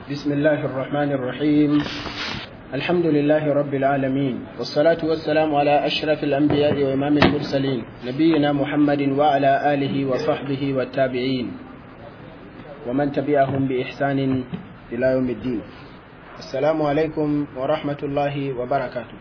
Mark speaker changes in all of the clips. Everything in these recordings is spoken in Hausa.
Speaker 1: بسم الله الرحمن الرحيم الحمد لله رب العالمين والصلاة والسلام على أشرف الأنبياء وإمام المرسلين نبينا محمد وعلى آله وصحبه والتابعين ومن تبعهم بإحسان إلى يوم الدين السلام عليكم ورحمة الله وبركاته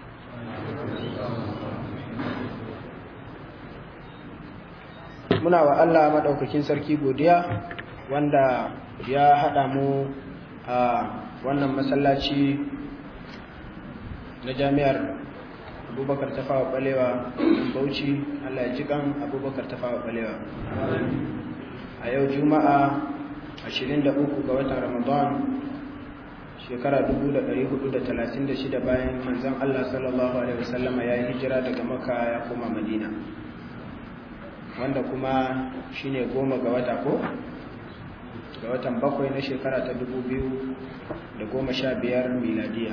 Speaker 1: muna wa Allah maɗaukakin sarki godiya wanda ya haɗa mu a wannan masallaci na jami'ar abubakar tafawa balewa bauchi Allah ya ji kan abubakar tafawa balewa a yau juma'a 23 ga watan ramadan shekara 1436 bayan manzon Allah sallallahu alaihi wasallama ya yi hijira daga maka ya koma madina wanda kuma shine goma ga wata ko ga watan bakwai na shekara ta dubu biyu da goma sha biyar miladiya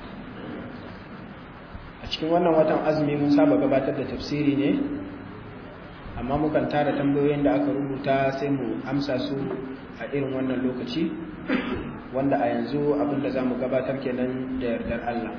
Speaker 1: a cikin wannan watan azumi mun saba gabatar da tafsiri ne amma mukan tara tambayoyin da aka rubuta sai mu amsa su a irin wannan lokaci wanda a yanzu abinda za mu gabatar kenan da yardar Allah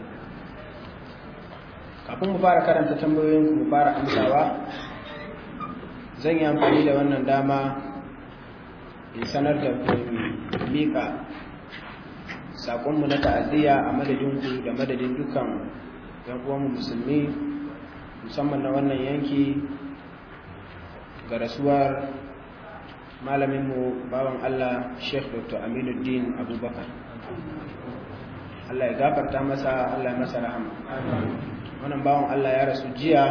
Speaker 1: kafin mu fara karanta tambayoyin mu fara amsawa zan yi amfani da wannan dama in sanar da mika saƙonmu na ta'aziyya a madadinku da madadin dukkan uwanmu musulmi musamman na wannan yanki ga rasuwar malaminmu bawan Allah Sheikh Dr. Aminuddin Abubakar Allah ya gafarta masa Allah ya masa rahama wannan bawan Allah ya rasu jiya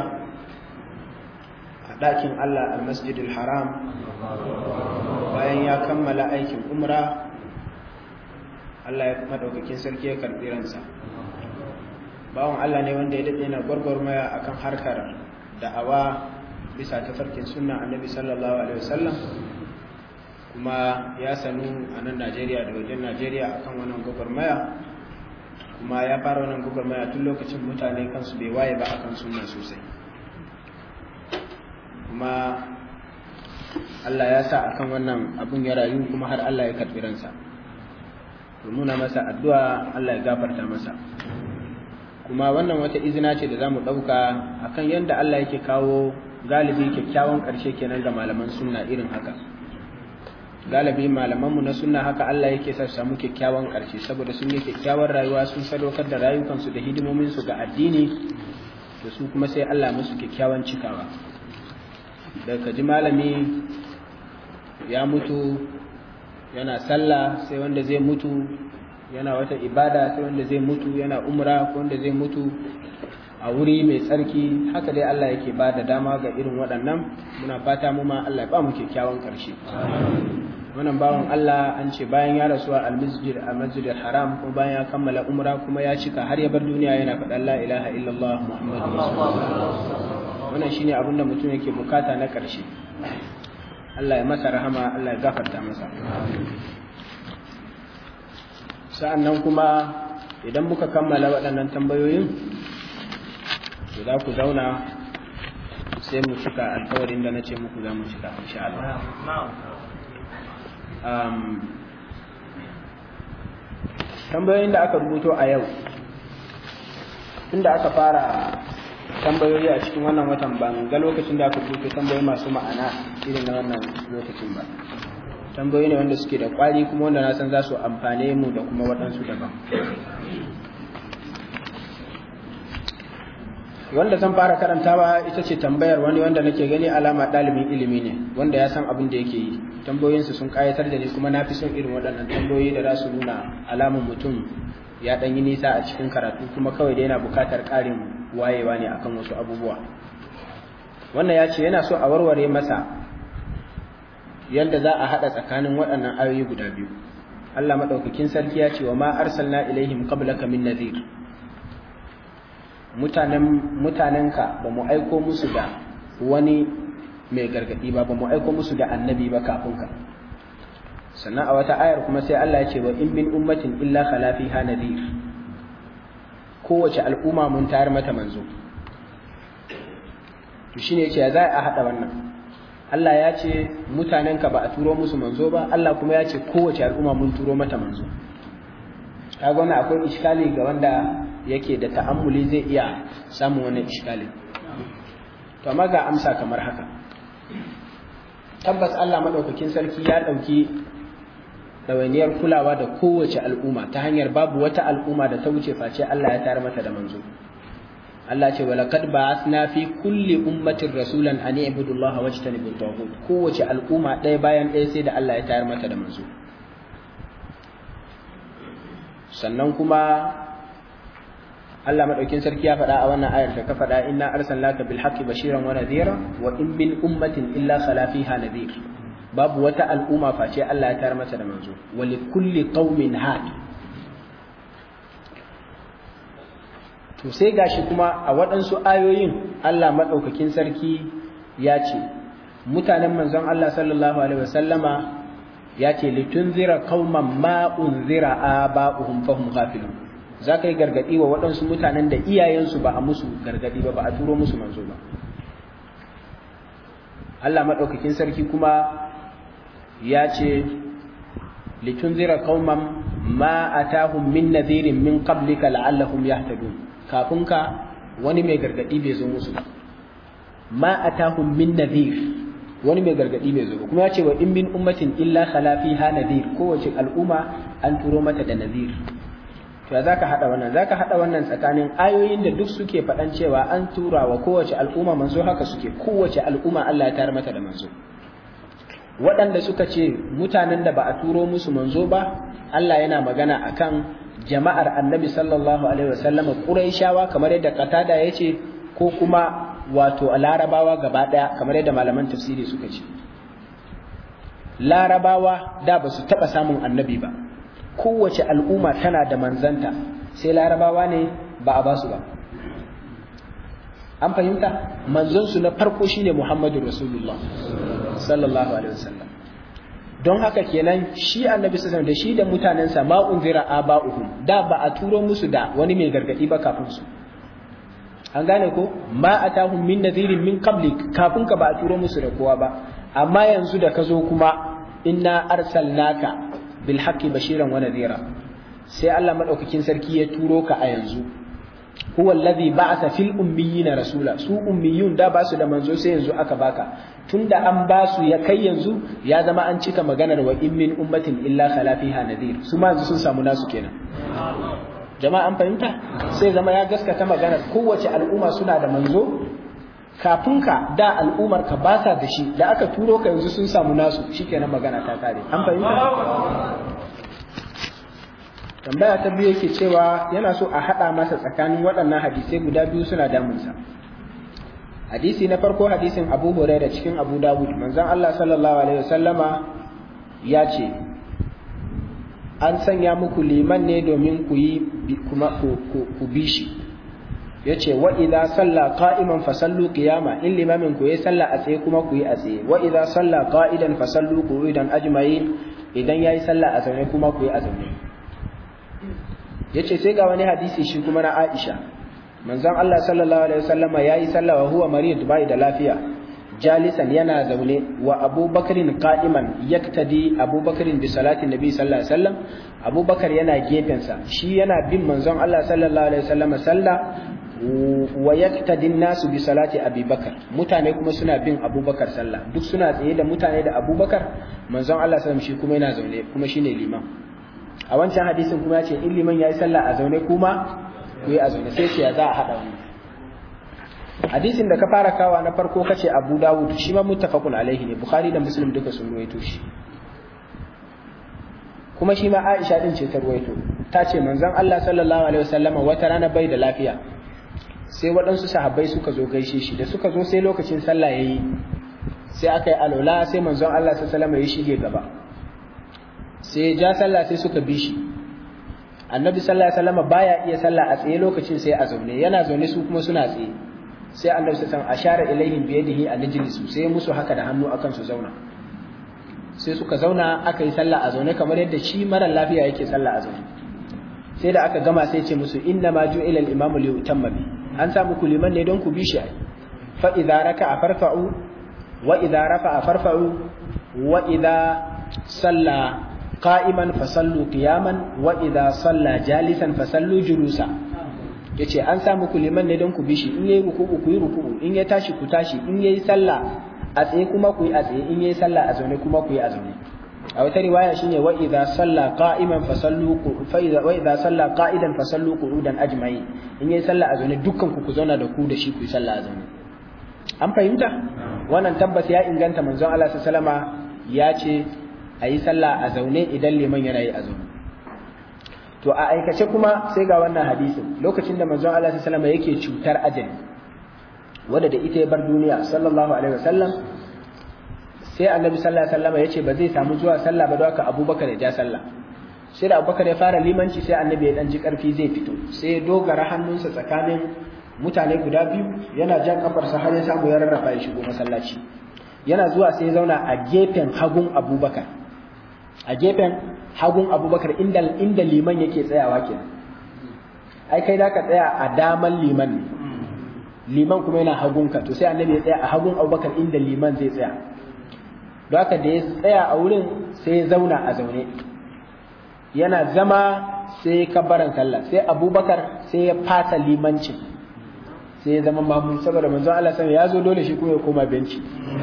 Speaker 1: ɗakin Allah al-masjidil haram bayan ya kammala aikin umra Allah ya madaukakin sarki ya karɓi ransa bawan Allah ne wanda ya daɗe na gwargwarmaya akan harkar da'awa bisa tafarkin sunna annabi sallallahu alaihi wasallam kuma ya sanu a nan Najeriya da wajen Najeriya akan wannan gwagwarmaya kuma ya fara wannan gwagwarmaya tun lokacin mutane kansu bai waye ba akan sunna sosai kuma Allah ya sa akan wannan abun ya rayu kuma har Allah ya karɓi ransa to muna masa addu'a Allah ya gafarta masa kuma wannan wata izina ce da za mu ɗauka akan yadda Allah yake kawo galibi kyakkyawan ƙarshe kenan ga malaman sunna irin haka galibi malamanmu na sunna haka Allah yake sa samu kyakkyawan ƙarshe saboda sun yi kyakkyawan rayuwa sun sadaukar da rayukansu da hidimominsu ga addini to su kuma sai Allah musu kyakkyawan cikawa daga ji malami ya mutu yana sallah sai wanda zai mutu yana wata ibada sai wanda zai mutu yana umra ko wanda zai mutu a wuri mai tsarki haka dai Allah yake ba da dama ga irin waɗannan muna fata mu ma Allah ya ba mu kyakkyawan ƙarshe wannan bawan Allah an ce bayan ya rasu a almasjid a masjidil haram kuma bayan ya kammala umra kuma ya cika har ya bar duniya yana faɗan la ilaha illallah muhammadu rasulullah wannan shine abin da mutum yake bukata na ƙarshe Allah ya masa rahama Allah ya gafarta masa sa'annan kuma idan muka kammala waɗannan tambayoyin to za ku zauna sai mu cika alkawarin da na ce muku za mu cika insha Allah tambayoyin da aka rubuto a yau inda aka fara tambayoyi a cikin wannan watan ban ga lokacin da aka rubuta tambayoyi masu ma'ana irin na wannan lokacin ba tambayoyi ne wanda suke da kwari kuma wanda na san za su amfane mu da kuma waɗansu daban wanda zan fara karantawa ita ce tambayar wani wanda nake gani alama ɗalibin ilimi ne wanda ya san abin da yake yi tambayoyinsu sun ƙayatar da ni kuma na fi son irin waɗannan tambayoyi da za su nuna alamun mutum ya ɗan yi nisa a cikin karatu kuma kawai da yana buƙatar ƙarin wayewa ne akan wasu abubuwa wannan ya ce yana so a warware masa yadda za a haɗa tsakanin waɗannan ayoyi guda biyu Allah maɗaukakin sarki ya ce wa ma arsalna ilaihim qablaka min nadhir mutanen mutanenka ba mu aiko musu da wani mai gargadi ba ba mu aiko musu da annabi ba kafin ka sannan a wata ayar kuma sai Allah ya ce wa in min ummatin illa khala fiha nadhir kowace al'umma mun tayar mata manzo to shine yace ya za a hada wannan Allah ya ce mutanenka ba a turo musu manzo ba Allah kuma ya ce kowace al'umma mun turo mata manzo kaga wannan akwai iskali ga wanda yake da ta'ammuli zai iya samun wani iskali to amma ga amsa kamar haka tabbas Allah madaukakin sarki ya dauki ɗawainiyar kulawa da kowace al'umma ta hanyar babu wata al'umma da ta wuce face Allah ya tare mata da manzo Allah ce walaqad ba'athna fi kulli ummatin rasulan an i'budu Allah wajtanibu at kowace al'umma ɗaya bayan ɗaya sai da Allah ya tayar mata da manzo sannan kuma Allah madaukin sarki ya faɗa a wannan ayar da ka faɗa inna arsalnaka bil haqqi bashiran wa nadhira wa in min ummatin illa khala fiha nadhir babu wata al'umma face Allah ya tayar mata da manzo wa li kulli qaumin had to sai gashi kuma a waɗansu ayoyin Allah madaukakin sarki ya ce mutanen manzon Allah sallallahu alaihi wasallama ya ce litunzira qauman ma unzira aba'uhum fahum ghafilun za ka yi gargadi wa waɗansu mutanen da iyayensu ba a musu gargadi ba ba a turo musu manzo ba Allah maɗaukakin sarki kuma ya ce litunzira qauman ma atahum min nadhirin min qablika la'allahum yahtadun kafin ka wani mai gargadi bai zo musu ba ma atahum min nadhir wani mai gargadi bai zo ba kuma ya ce wa in min ummatin illa khala fiha nadhir kowace al'umma an turo mata da nadhir to ya zaka hada wannan zaka hada wannan tsakanin ayoyin da duk suke faɗan cewa an tura wa kowace al'umma manzo haka suke kowace al'umma Allah ya tayar mata da manzo waɗanda suka ce mutanen da ba a turo musu manzo ba Allah yana magana akan jama'ar Annabi sallallahu alaihi wasallam Quraishawa kamar yadda Qatada yace ko kuma wato Larabawa gaba daya kamar yadda malaman tafsiri suka ce Larabawa da ba su taɓa samun annabi ba kowace al'umma tana da manzanta sai larabawa ne ba a basu ba an fahimta manzonsu na farko shine muhammadu rasulullah sallallahu alaihi wasallam don haka kenan shi annabi sallallahu da shi da mutanensa ma unzira aba'uhum da ba a turo musu da wani mai gargadi ba kafin su an gane ko ma atahum min nadhirin min qablik kafin ka ba a turo musu da kowa ba amma yanzu da ka zo kuma inna arsalnaka bil haqqi bashiran wa nadhira sai Allah madaukakin sarki ya turo ka a yanzu huwa alladhi ba'atha fil ummiyina rasula su ummiyun da basu da manzo sai yanzu aka baka tunda an basu ya kai yanzu ya zama an cika maganar wa in min ummatin illa khala fiha nadhir su ma yanzu sun samu nasu kenan jama'a an fahimta sai zama ya gaskata maganar kowace al'umma suna da manzo kafin ka da al'ummar ka ba da shi da aka turo ka yanzu sun samu nasu shikenan magana ta kare an fahimta tambaya ta biyu yake cewa yana so a haɗa masa tsakanin waɗannan hadisai guda biyu suna damunsa hadisi na farko hadisin abu huraira cikin abu dawud manzon allah sallallahu alaihi wasallama ya ce an sanya muku liman ne domin ku yi kuma ku bi shi ya ce wa idza salla qa'iman fa sallu qiyama in limamin ku yi salla a tsaye kuma ku yi a tsaye wa idza salla qa'idan fa sallu qu'udan ajma'in idan yayi salla a zaune kuma ku yi a zaune yace sai ga wani hadisi shi kuma na Aisha manzon Allah sallallahu alaihi wasallam yayi salla wa huwa marid bai da lafiya jalisan yana zaune wa abubakarin qa'iman yaktadi abubakarin bi salati nabi sallallahu alaihi wasallam abubakar yana gefensa shi yana bin manzon Allah sallallahu alaihi wasallam salla wa yaktadi nasu bi salati abubakar mutane kuma suna bin abubakar sallah duk suna tsaye da mutane da abubakar manzon Allah sallallahu shi kuma yana zaune kuma shine liman a wancan hadisin kuma ya ce in liman yayi sallah a zaune kuma ku yi a zaune sai ce ya za a hada wannan hadisin da ka fara kawa na farko kace Abu Dawud shi ma muttafaqun alaihi ne Bukhari da Muslim duka sun ruwaito shi kuma shi ma Aisha din ce ta ruwaito ta ce manzon Allah sallallahu alaihi wasallam wata rana bai da lafiya sai waɗansu sahabbai suka zo gaishe shi da suka zo sai lokacin sallah yayi sai aka yi alola sai manzon Allah sallallahu alaihi wasallam ya shige gaba sai ya ja sallah sai suka bi shi annabi sallallahu alaihi wasallam baya iya sallah a tsaye lokacin sai a zaune yana zaune su kuma suna tsaye sai annabi sallallahu alaihi ashara ilaihim bi yadihi an najlisu sai musu haka da hannu akan su zauna sai suka zauna aka yi sallah a zaune kamar yadda shi mara lafiya yake sallah a zaune sai da aka gama sai ce musu inna ma ju'ila al-imamu li yutamma bi an sa muku liman ne don ku bi shi ai fa idza raka'a farfa'u wa idza rafa'a farfa'u wa idza salla qa'iman fasallu qiyaman wa idza salla jalisan fasallu julusa yace an sa muku liman ne don ku bi shi in yayi ruku'u ku yi ruku'u in ya tashi ku tashi in yayi sallah a tsaye kuma ku yi a tsaye in yayi sallah a zaune kuma ku yi a zaune a wata riwaya shine wa idza salla qa'iman fasallu fa idza wa idza salla qa'idan fasallu qu'udan ajma'in in yayi sallah a zaune dukkan ku ku zauna da ku da shi ku yi sallah a zaune an fahimta wannan tabbas ya inganta manzon Allah sallama ya ce a yi sallah a zaune idan liman yana yi a zaune to a aikace kuma sai ga wannan hadisin lokacin da manzon Allah sallama yake cutar ajali wadda da ita ya bar duniya sallallahu alaihi wasallam sai annabi sallallahu alaihi wasallam yace ba zai samu zuwa sallah ba don haka abubakar ya ja sallah sai da abubakar ya fara limanci sai annabi ya dan ji karfi zai fito sai ya dogara hannunsa tsakanin mutane guda biyu yana jan kafarsa har ya samu ya rarrafa ya shigo masallaci yana zuwa sai ya zauna a gefen hagun abubakar a gefen hagun abubakar inda inda liman yake tsayawa kenan ai kai zaka tsaya a daman liman ne liman kuma yana hagunka to sai annabi ya tsaya a hagun abubakar inda liman zai tsaya don haka da ya tsaya a wurin sai ya zauna a zaune yana zama sai ya kabbaran sallah sai abubakar sai ya fasa limancin sai ya zama mamun saboda manzon Allah sai ya zo dole shi kuma ya koma benci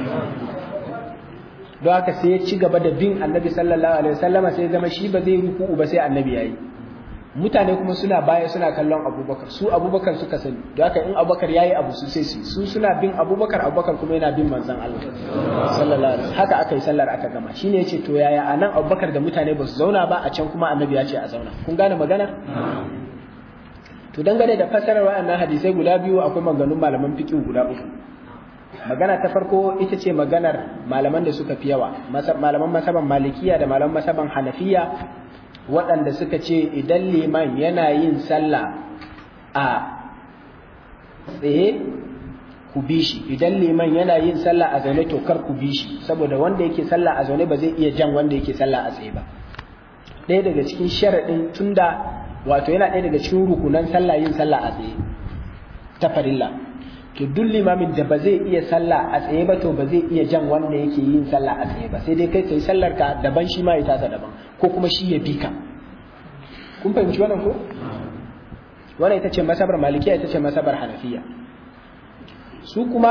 Speaker 1: don haka sai ya ci gaba da bin annabi sallallahu alaihi wasallama sai ya zama shi ba zai ruku'u ba sai annabi yayi mutane kuma suna baya suna kallon abubakar su abubakar suka sani da haka in abubakar yayi abu su sai su su suna bin abubakar abubakar kuma yana bin manzon Allah sallallahu alaihi haka aka yi sallar aka gama shine yace to yaya anan abubakar da mutane ba su zauna ba a can kuma annabi ya ce a zauna kun gane magana to dangane da fasarar wa'annan hadisai guda biyu akwai maganganun malaman fiqh guda uku magana ta farko ita ce maganar malaman da suka fi yawa malaman masaban malikiya da malaman masaban hanafiya waɗanda suka ce idan liman yana yin sallah a tsaye ku bi shi idan liman yana yin sallah a zaune to kar ku bi shi saboda wanda yake sallah a zaune ba zai iya jan wanda yake sallah a tsaye ba ɗaya daga cikin sharaɗin tunda wato yana ɗaya daga cikin rukunan sallah yin sallah a tsaye ta farilla to duk limamin da ba zai iya sallah a tsaye ba to ba zai iya jan wanda yake yin sallah a tsaye ba sai dai kai kai sallar ka daban shi ma ya tasa daban ko kuma shi ya bi ka kun fahimci wannan ko wannan ita ce masabar malikiya ita ce masabar hanafiya su kuma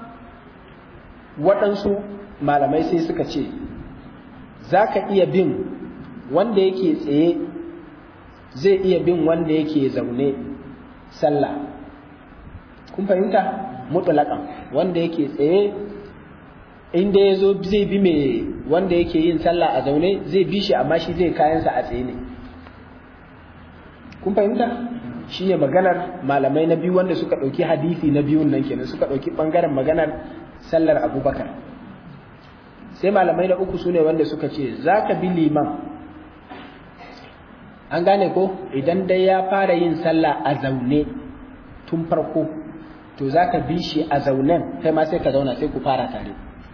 Speaker 1: waɗansu malamai sai suka ce za ka iya bin wanda yake tsaye zai iya bin wanda yake zaune sallah kun fahimta mutulakan wanda yake tsaye inda ya zo zai bi mai wanda yake yin sallah a zaune zai bi shi amma shi zai kayansa a tsaye ne kun fahimta shi ne maganar malamai na biyu wanda suka ɗauki hadisi na biyun nan kenan suka ɗauki ɓangaren maganar sallar abubakar sai malamai na uku su ne wanda suka ce za ka bi liman an gane ko idan dai ya fara yin sallah a zaune tun farko to za ka bi shi a zaunen kai ma sai ka zauna sai ku fara tare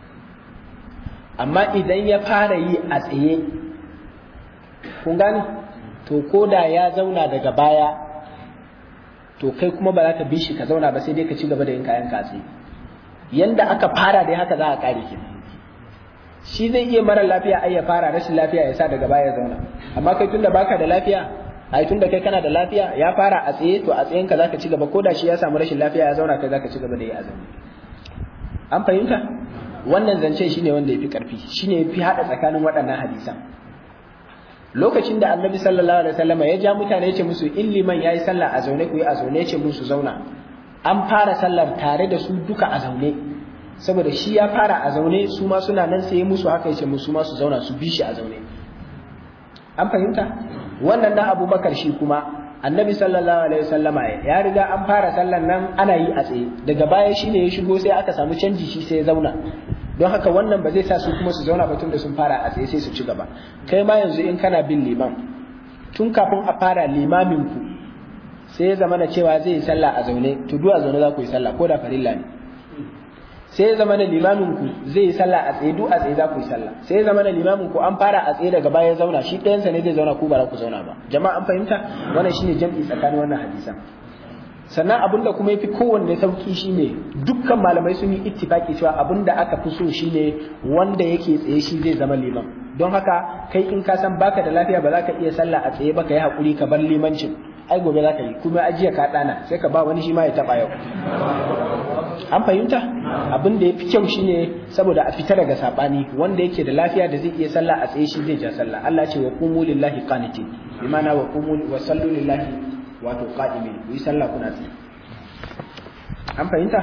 Speaker 1: amma idan ya fara yi a tsaye kun gane to ko da ya zauna daga baya to kai kuma ba za ka bi shi ka zauna ba sai dai ka ci gaba da yin kayan katsi yanda aka fara dai haka za a kare ki shi zai iya mara lafiya ai ya fara rashin lafiya ya sa daga baya ya zauna amma kai tunda baka da lafiya ai tunda kai kana da lafiya ya fara a tsaye to a tsayen ka zaka ci gaba ko da shi ya samu rashin lafiya ya zauna kai zaka ci gaba da yi azumi an fahimta wannan zance shine wanda yafi karfi shine yafi hada tsakanin waɗannan hadisan lokacin da annabi sallallahu alaihi wasallam ya ja mutane yace musu in liman yayi sallah a zaune ku yi a zaune yace musu zauna an fara sallar tare da su duka a zaune saboda shi ya fara a zaune su ma suna nan sai musu haka yace musu ma su zauna su bi shi a zaune an fahimta wannan na abubakar shi kuma annabi sallallahu alaihi wasallama ya riga an fara sallar nan ana yi a tsaye daga baya shine ya shigo sai aka samu canji shi sai ya zauna don haka wannan ba zai sa su kuma su zauna ba tun da sun fara a tsaye sai su ci gaba kai ma yanzu in kana bin liman tun kafin a fara limamin ku sai ya zama da cewa zai yi sallah a zaune to duk a zaune za ku yi sallah ko da farilla ne sai ya zama da limamin ku zai yi sallah a tsaye duk a tsaye za ku yi sallah sai ya zama da limamin ku an fara a tsaye daga baya zauna shi ɗayansa ne zai zauna ku ba za ku zauna ba jama'a an fahimta wannan shine jam'i tsakanin wannan hadisan sannan abin da kuma yafi kowanne sauki shine dukkan malamai sun yi ittifaki cewa abin da aka fi so shine wanda yake tsaye shi zai zama liman don haka kai in ka san baka da lafiya ba za ka iya sallah a tsaye ba ka yi hakuri ka bar limancin ai gobe za ka yi kuma ajiya ka dana sai ka ba wani shi ma ya taba yau an fahimta abin da ya fi kyau shine saboda a fita daga sabani wanda yake da lafiya da zai iya sallah a tsaye shi zai ja sallah Allah ce wa qumu lillahi qanitin bi ma'ana wa qumu wa sallu lillahi wato qa'imin ku yi sallah kuna tsaye an fahimta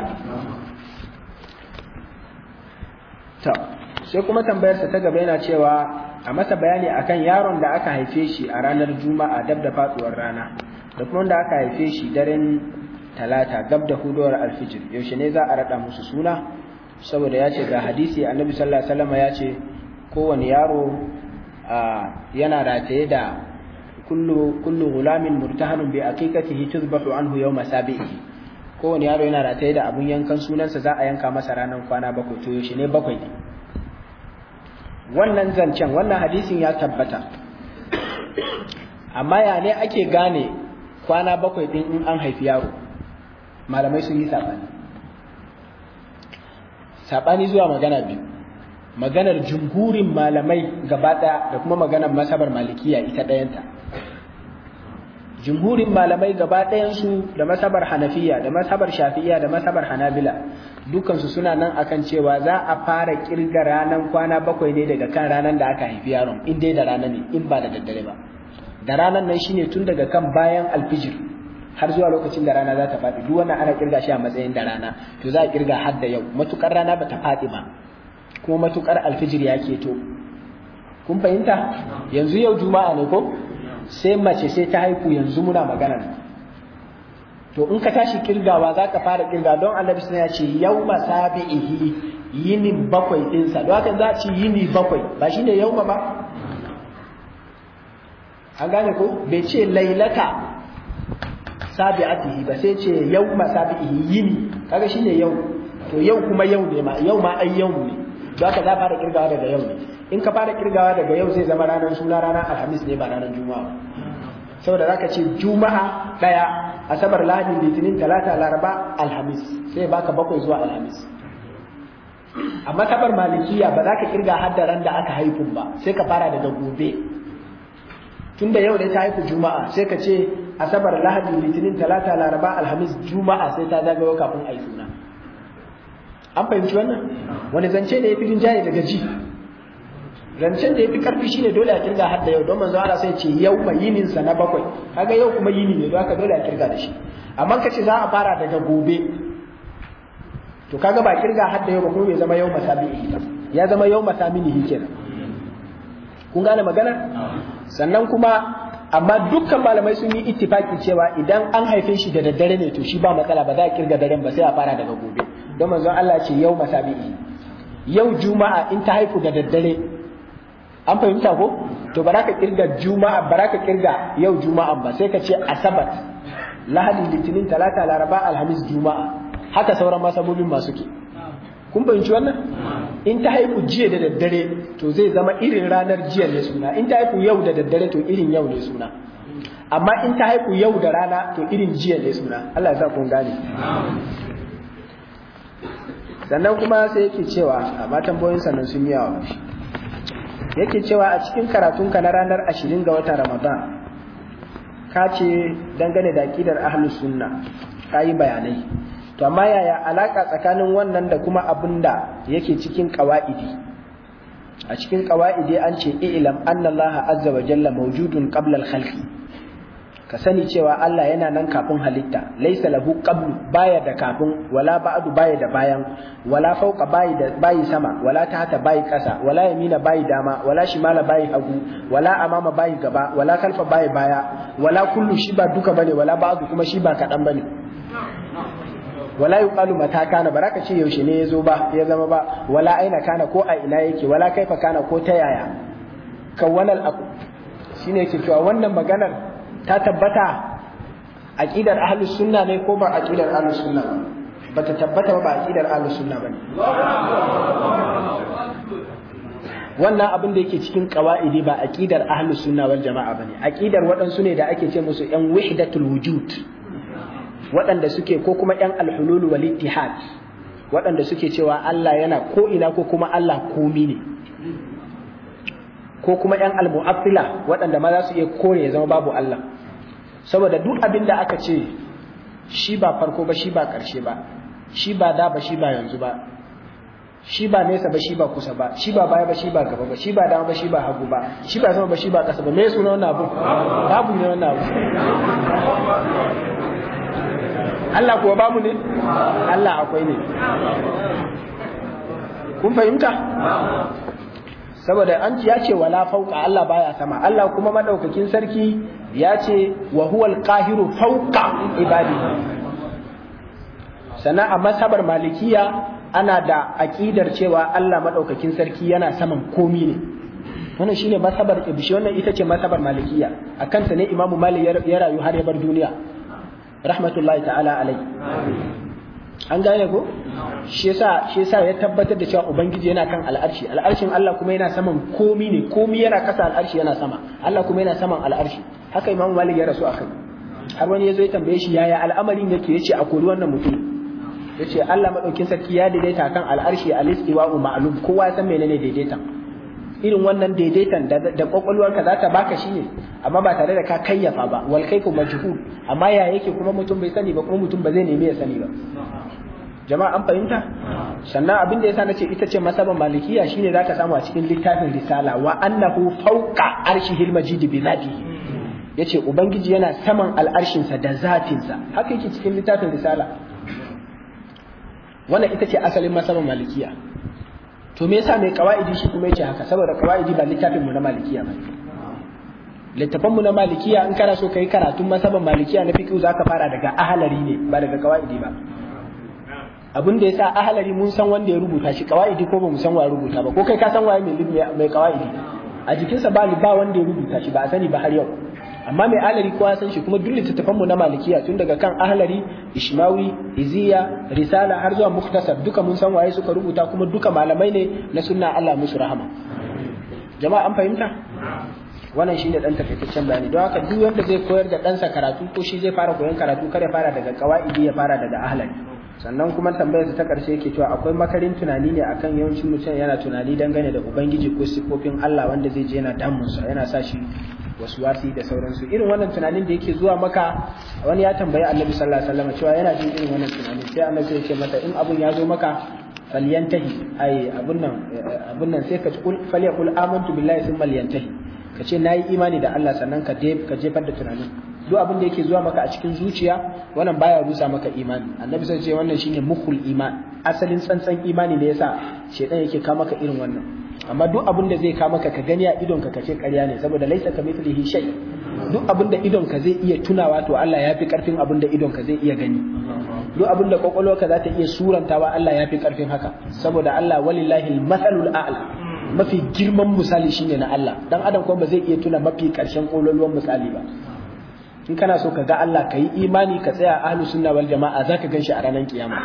Speaker 1: to sai kuma tambayarsa ta gaba yana cewa a masa bayani akan yaron da aka haife shi a ranar juma'a dab da faduwar rana da kuma wanda aka haife shi daren talata gab da hudowar alfijir yaushe ne za a rada musu suna saboda ya ce ga hadisi annabi sallallahu alaihi wasallam ya ce kowane yaro yana rataye da kullu kullu gulamin murtahanun bi aqiqatihi tuzbahu anhu yawma sabihi kowane yaro yana rataye da abun yankan sunansa za a yanka masa ranar kwana bakwai to yaushe ne bakwai ne wannan zancen wannan hadisin ya tabbata amma ya ne ake gane kwana bakwai din in an haifi yaro malamai sun yi saɓani saɓani zuwa magana biyu maganar jumhurin malamai gaba ɗaya da kuma maganar masabar malikiya ita ɗayanta jumhurin malamai gaba ɗayansu da masabar hanafiya da masabar shafi'iya da masabar hanabila dukansu suna nan akan cewa za a fara kirga ranar kwana bakwai ne daga kan ranar da aka haifi yaron in dai da rana ne in ba da daddare ba da ranar nan shine tun daga kan bayan alfijir har zuwa lokacin da rana za ta faɗi duk wannan ana kirga shi a matsayin da rana to za a kirga har da yau matukar rana ba ta faɗi ba kuma matukar alfijir ya keto kun fahimta yanzu yau juma'a ne ko sai mace sai ta haihu yanzu muna magana to in ka tashi kirgawa za ka fara kirga don annabi sun ya ce yau masabi'ihi yini bakwai ɗinsa don haka za a ci yini bakwai ba shi ne yau ba an gane ko bai ce lailata sabi'atihi ba sai ce yau masabi'ihi yini kaga shi ne yau to yau kuma yau ne ma yau ma ai yau ne don haka za fara kirgawa daga yau ne in ka fara kirgawa daga yau zai zama ranar suna ranar alhamis ne ba ranar juma'a saboda zaka ce juma'a daya asabar lahadi litinin talata laraba alhamis sai baka bakwai zuwa alhamis amma kabar malikiya ba za ka kirga haddaran da aka haifu ba sai ka fara daga gobe tunda yau ne ta haifu juma'a sai ka ce asabar lahadi litinin talata laraba alhamis juma'a sai ta zagayo kafin a yi suna an fahimci wannan wani zance ne ya fi rinjaye daga ji zancen da ya fi karfi shine dole a kirga har da yau don manzo Allah sai ce yau mai yinin sa na bakwai kaga yau kuma yini ne don haka dole a kirga da shi amma kace za a fara daga gobe to kaga ba kirga har da yau ba kuma bai zama yau masabihi ba ya zama yau masaminihi kenan kun gane magana sannan kuma amma dukkan malamai sun yi ittifaki cewa idan an haife shi da daddare ne to shi ba matsala ba za a kirga daren ba sai a fara daga gobe don manzo Allah ce yau masabihi yau juma'a in ta haifu da daddare an fahimta ko to ba ka kirga juma'a ba ka kirga yau juma'a ba sai ka ce asabar lahadi litinin talata laraba alhamis juma'a haka sauran masabobin masu ke kun fahimci wannan in ta haifu jiya da daddare to zai zama irin ranar jiya ne suna in ta haifu yau da daddare to irin yau ne suna amma in ta haifu yau da rana to irin jiya ne suna Allah ya sa kun gane sannan kuma sai yake cewa a matan boyin sannan sun yawa yake cewa a cikin karatunka na ranar ashirin ga watan ramadan ka ce dangane da aƙidar ahlus sunna ka yi bayanai to amma yaya alaƙa tsakanin wannan da kuma abin da yake cikin ƙawa'idi a cikin ƙawa'idi an ce ilam anna allaha azza wa jalla mawjudun qabla al-khalqi ka sani cewa Allah yana nan kafin halitta laisa lahu qablu baya da kafin wala ba'du baya da bayan wala fawqa bayi da bayi sama wala tahta bayi kasa wala yamina bayi dama wala shimala bayi hagu wala amama bayi gaba wala kalfa bayi baya wala kullu shi ba duka bane wala ba'du kuma shi ba kadan bane wala yuqalu mata kana baraka ce yaushe ne yazo ba ya zama ba wala aina kana ko a ina yake wala kaifa kana ko ta yaya kawwalal aku shine yake cewa wannan maganar ta tabbata aqidar ahlus sunna ne ko ba aqidar ahlus sunna ba bata tabbata ba aqidar ahlus sunna bane wannan abin da yake cikin qawaidi ba aqidar ahlus sunna wal jama'a bane aqidar waɗansu ne da ake ce musu yan wahdatul wujud waɗanda suke ko kuma yan alhulul wal ittihad waɗanda suke cewa Allah yana ko ina ko kuma Allah komi ne ko kuma yan almu'attila waɗanda ma za su iya kore ya zama babu Allah saboda duk abin da aka ce shi ba farko ba shi ba ƙarshe ba shi ba da ba shi ba yanzu ba shi ba nesa ba shi ba kusa ba shi ba baya ba shi ba gaba ba shi ba dama ba shi ba hagu ba shi ba sama ba shi ba ƙasa ba me suna wannan abu babu ne wannan abu Allah kuwa babu ne Allah akwai ne kun fahimta saboda an ya ce wala fauka Allah baya sama Allah kuma madaukakin sarki ya ce wa huwal qahiru fauka ibadi sannan a masabar malikiya ana da aƙidar cewa Allah maɗaukakin sarki yana saman komi ne wannan shine masabar ibishi wannan ita ce masabar malikiya a kanta ne imamu malik ya rayu har ya bar duniya rahmatullahi ta'ala alai an gane ko shi yasa shi yasa ya tabbatar da cewa ubangiji yana kan al'arshi al'arshin Allah kuma yana saman komi ne komi yana kasa al'arshi yana sama Allah kuma yana saman al'arshi haka imamu malik ya rasu akai har wani ya zo ya tambaye shi yaya al'amarin yake yace a kori wannan mutum ya ce Allah maɗaukin sarki ya daidaita kan al'arshi a listiwa'u ma'alum kowa san menene daidaitan irin wannan daidaitan da kwakwalwarka za ta baka shi ne amma ba tare da ka kayyafa ba wal kaifu majhul amma ya yake kuma mutum bai sani ba kuma mutum ba zai nemi ya sani ba jama'a an fahimta sannan abin da yasa nace ita ce masaban malikiya shine zaka samu a cikin littafin risala wa annahu fawqa arshihil majid bi zatihi yace ubangiji yana saman al'arshinsa da zatinsa haka yake cikin littafin risala wannan ita ce asalin masaban malikiya to me yasa mai kawaidi shi kuma yace haka saboda kawaidi ba littafin mu na malikiya ba littafan mu na malikiya in kana so kai karatun masaban malikiya na fiqh zaka fara daga ahalari ne ba daga kawaidi ba abin da yasa ahalari mun san wanda ya rubuta shi kawaidi ko ba mu san wa rubuta ba ko kai ka san waye mai mai kawaidi a jikinsa ba ba wanda ya rubuta shi ba a sani ba har yau amma mai alari kowa san shi kuma duk littattafan mu na malikiya tun daga kan ahlari ishmawi iziya risala har zuwa muktasar duka mun san waye suka rubuta kuma duka malamai ne na sunna Allah musu rahama jama'a an fahimta wannan shine dan takaitaccen bayani don haka duk wanda zai koyar da ɗansa karatu ko shi zai fara koyon karatu kada fara daga qawaidi ya fara daga ahlari sannan kuma tambayar ta karshe yake cewa akwai makarin tunani ne akan yawancin mutum yana tunani dangane da ubangiji ko sifofin Allah wanda zai je yana damunsa yana sa shi wasi da sauransu irin wannan tunanin da yake zuwa maka wani ya tambayi annabi sallallahu alaihi wasallam cewa yana jin irin wannan tunanin sai annabi ya ce mata in abun ya zo maka falyantahi ai abun nan abun nan sai ka kul falyakul amantu billahi thumma liyantahi ka ce nayi imani da Allah sannan ka ka jefar da tunanin duk abin da yake zuwa maka a cikin zuciya wannan baya rusa maka imani annabi sai ce wannan shine mukhul iman asalin tsantsan imani ne yasa shedan yake ka maka irin wannan amma duk abin da zai ka maka ka gani a idon ka kace ƙarya ne saboda laisa ka mithlihi shay duk abin da idon ka zai iya tunawa to Allah ya fi karfin abin da idon ka zai iya gani duk abin da kwakwalwarka za ta iya surantawa Allah ya fi karfin haka saboda Allah walillahi al-mathalul a'la mafi girman misali shine na Allah dan adam kuma ba zai iya tuna mafi karshen kololuwan misali ba in kana so ka ga Allah ka yi imani ka tsaya ahlus sunna wal jama'a zaka ganshi a ranar kiyama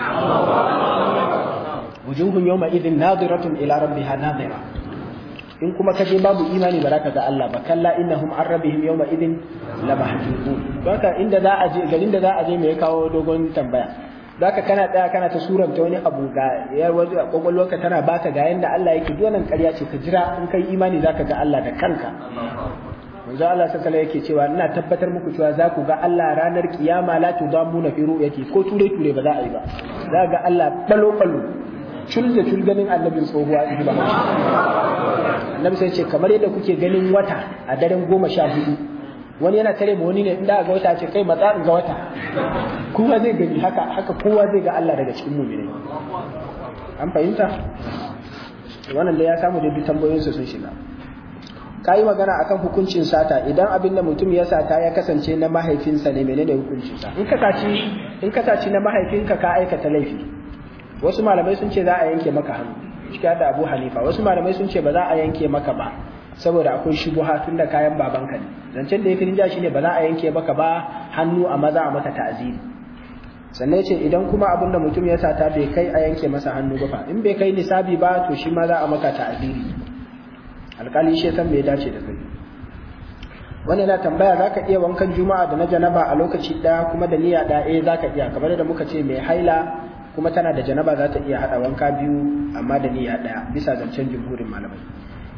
Speaker 1: wujuhun yawma idhin nadiratun ila rabbiha nadira in kuma kaje babu imani ba za ka ga Allah ba kalla innahum an rabbihim yawma idhin lamahjubun haka inda za a je garin da za a je me ya kawo dogon tambaya zaka kana tsaya kana ta suranta wani abu ga yar waje kwakwalwarka tana baka ga yanda Allah yake duk wannan ƙarya ce ka jira in kai imani zaka ga Allah da kanka manzo Allah sallallahu yake cewa ina tabbatar muku cewa za ku ga Allah ranar kiyama la tudamuna fi ru'yati ko ture ture ba za a yi ba za ga Allah balo balo cul da cul ganin annabin tsohuwa in ba annabi sai ce kamar yadda kuke ganin wata a daren goma sha hudu wani yana tare ma wani ne inda ga wata ce kai matsa ga wata kowa zai gani haka haka kowa zai ga Allah daga cikin mu'minai an fahimta wannan da ya samu da duk tambayoyinsa sun shiga ka yi magana akan hukuncin sata idan abin da mutum ya sata ya kasance na mahaifinsa ne menene hukuncinsa in ka saci in ka saci na mahaifinka ka aikata laifi wasu malamai sun ce za a yanke maka hannu cikin da Abu Hanifa wasu malamai sun ce ba za a yanke maka ba saboda akwai shubuha tun da kayan babanka ne zancen da ya fi shine ba za a yanke maka ba hannu a maza a maka ta'aziri sannan ce idan kuma abin da mutum ya sata bai kai a yanke masa hannu ba fa in bai kai nisabi ba to shi ma za a maka ta'aziri alƙali shi san bai dace da kai wani na tambaya za ka iya wankan juma'a da na janaba a lokaci ɗaya kuma da niyya ɗaya za ka iya kamar da muka ce mai haila kuma tana da janaba za ta iya haɗa wanka biyu amma da niyya ɗaya bisa zancen jumhurin malamai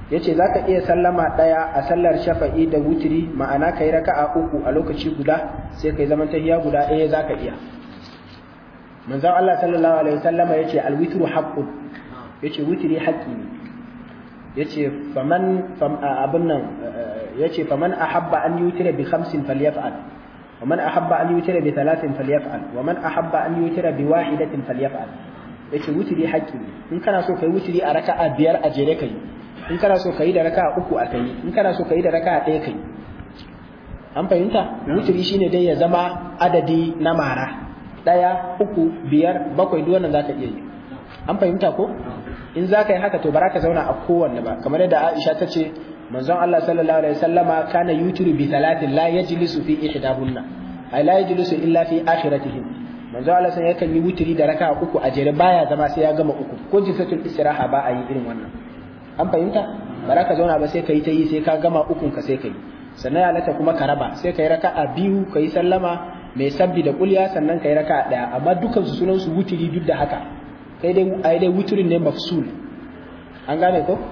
Speaker 1: yace zaka iya sallama daya a sallar shafa'i da wutiri ma'ana kai raka'a uku a lokaci guda sai kai zaman tahiyya guda ɗaya zaka iya manzon Allah sallallahu alaihi wasallama yace alwitru haqqun yace wutiri haqqi ne yace faman abun nan yace faman ahabba an yutira bi khamsin falyaf'al wa man ahabba an yutira bi thalathin falyaf'al wa man ahabba an yutira bi wahidatin falyaf'al yace wutiri haqqi ne in kana so kai wutiri a raka'a biyar a jere kai in kana so kai da raka'a uku a kai in kana so kai da raka'a ɗaya kai an fahimta wutiri shine dai ya zama adadi na mara ɗaya uku biyar bakwai duk wannan zaka iya yi an fahimta ko in za ka yi haka to ba ka zauna a kowanne ba kamar yadda Aisha ta ce manzon Allah sallallahu alaihi wasallama kana yutiru bi talatin la yajlisu fi ihdahunna ay la yajlisu illa fi akhiratihim manzon Allah sai yakan yi wutiri da raka uku a jere baya zama sai ya gama uku ko jisatul istiraha ba a yi irin wannan an fahimta ba ka zauna ba sai ka yi ta yi sai ka gama ukun ka sai ka yi sannan ya lata kuma ka raba sai ka yi raka'a biyu ka yi sallama mai sabbi da kulya sannan ka yi raka'a daya amma dukkan su sunan su wutiri duk da haka kai dai ai dai wuturin ne mafsul an gane ko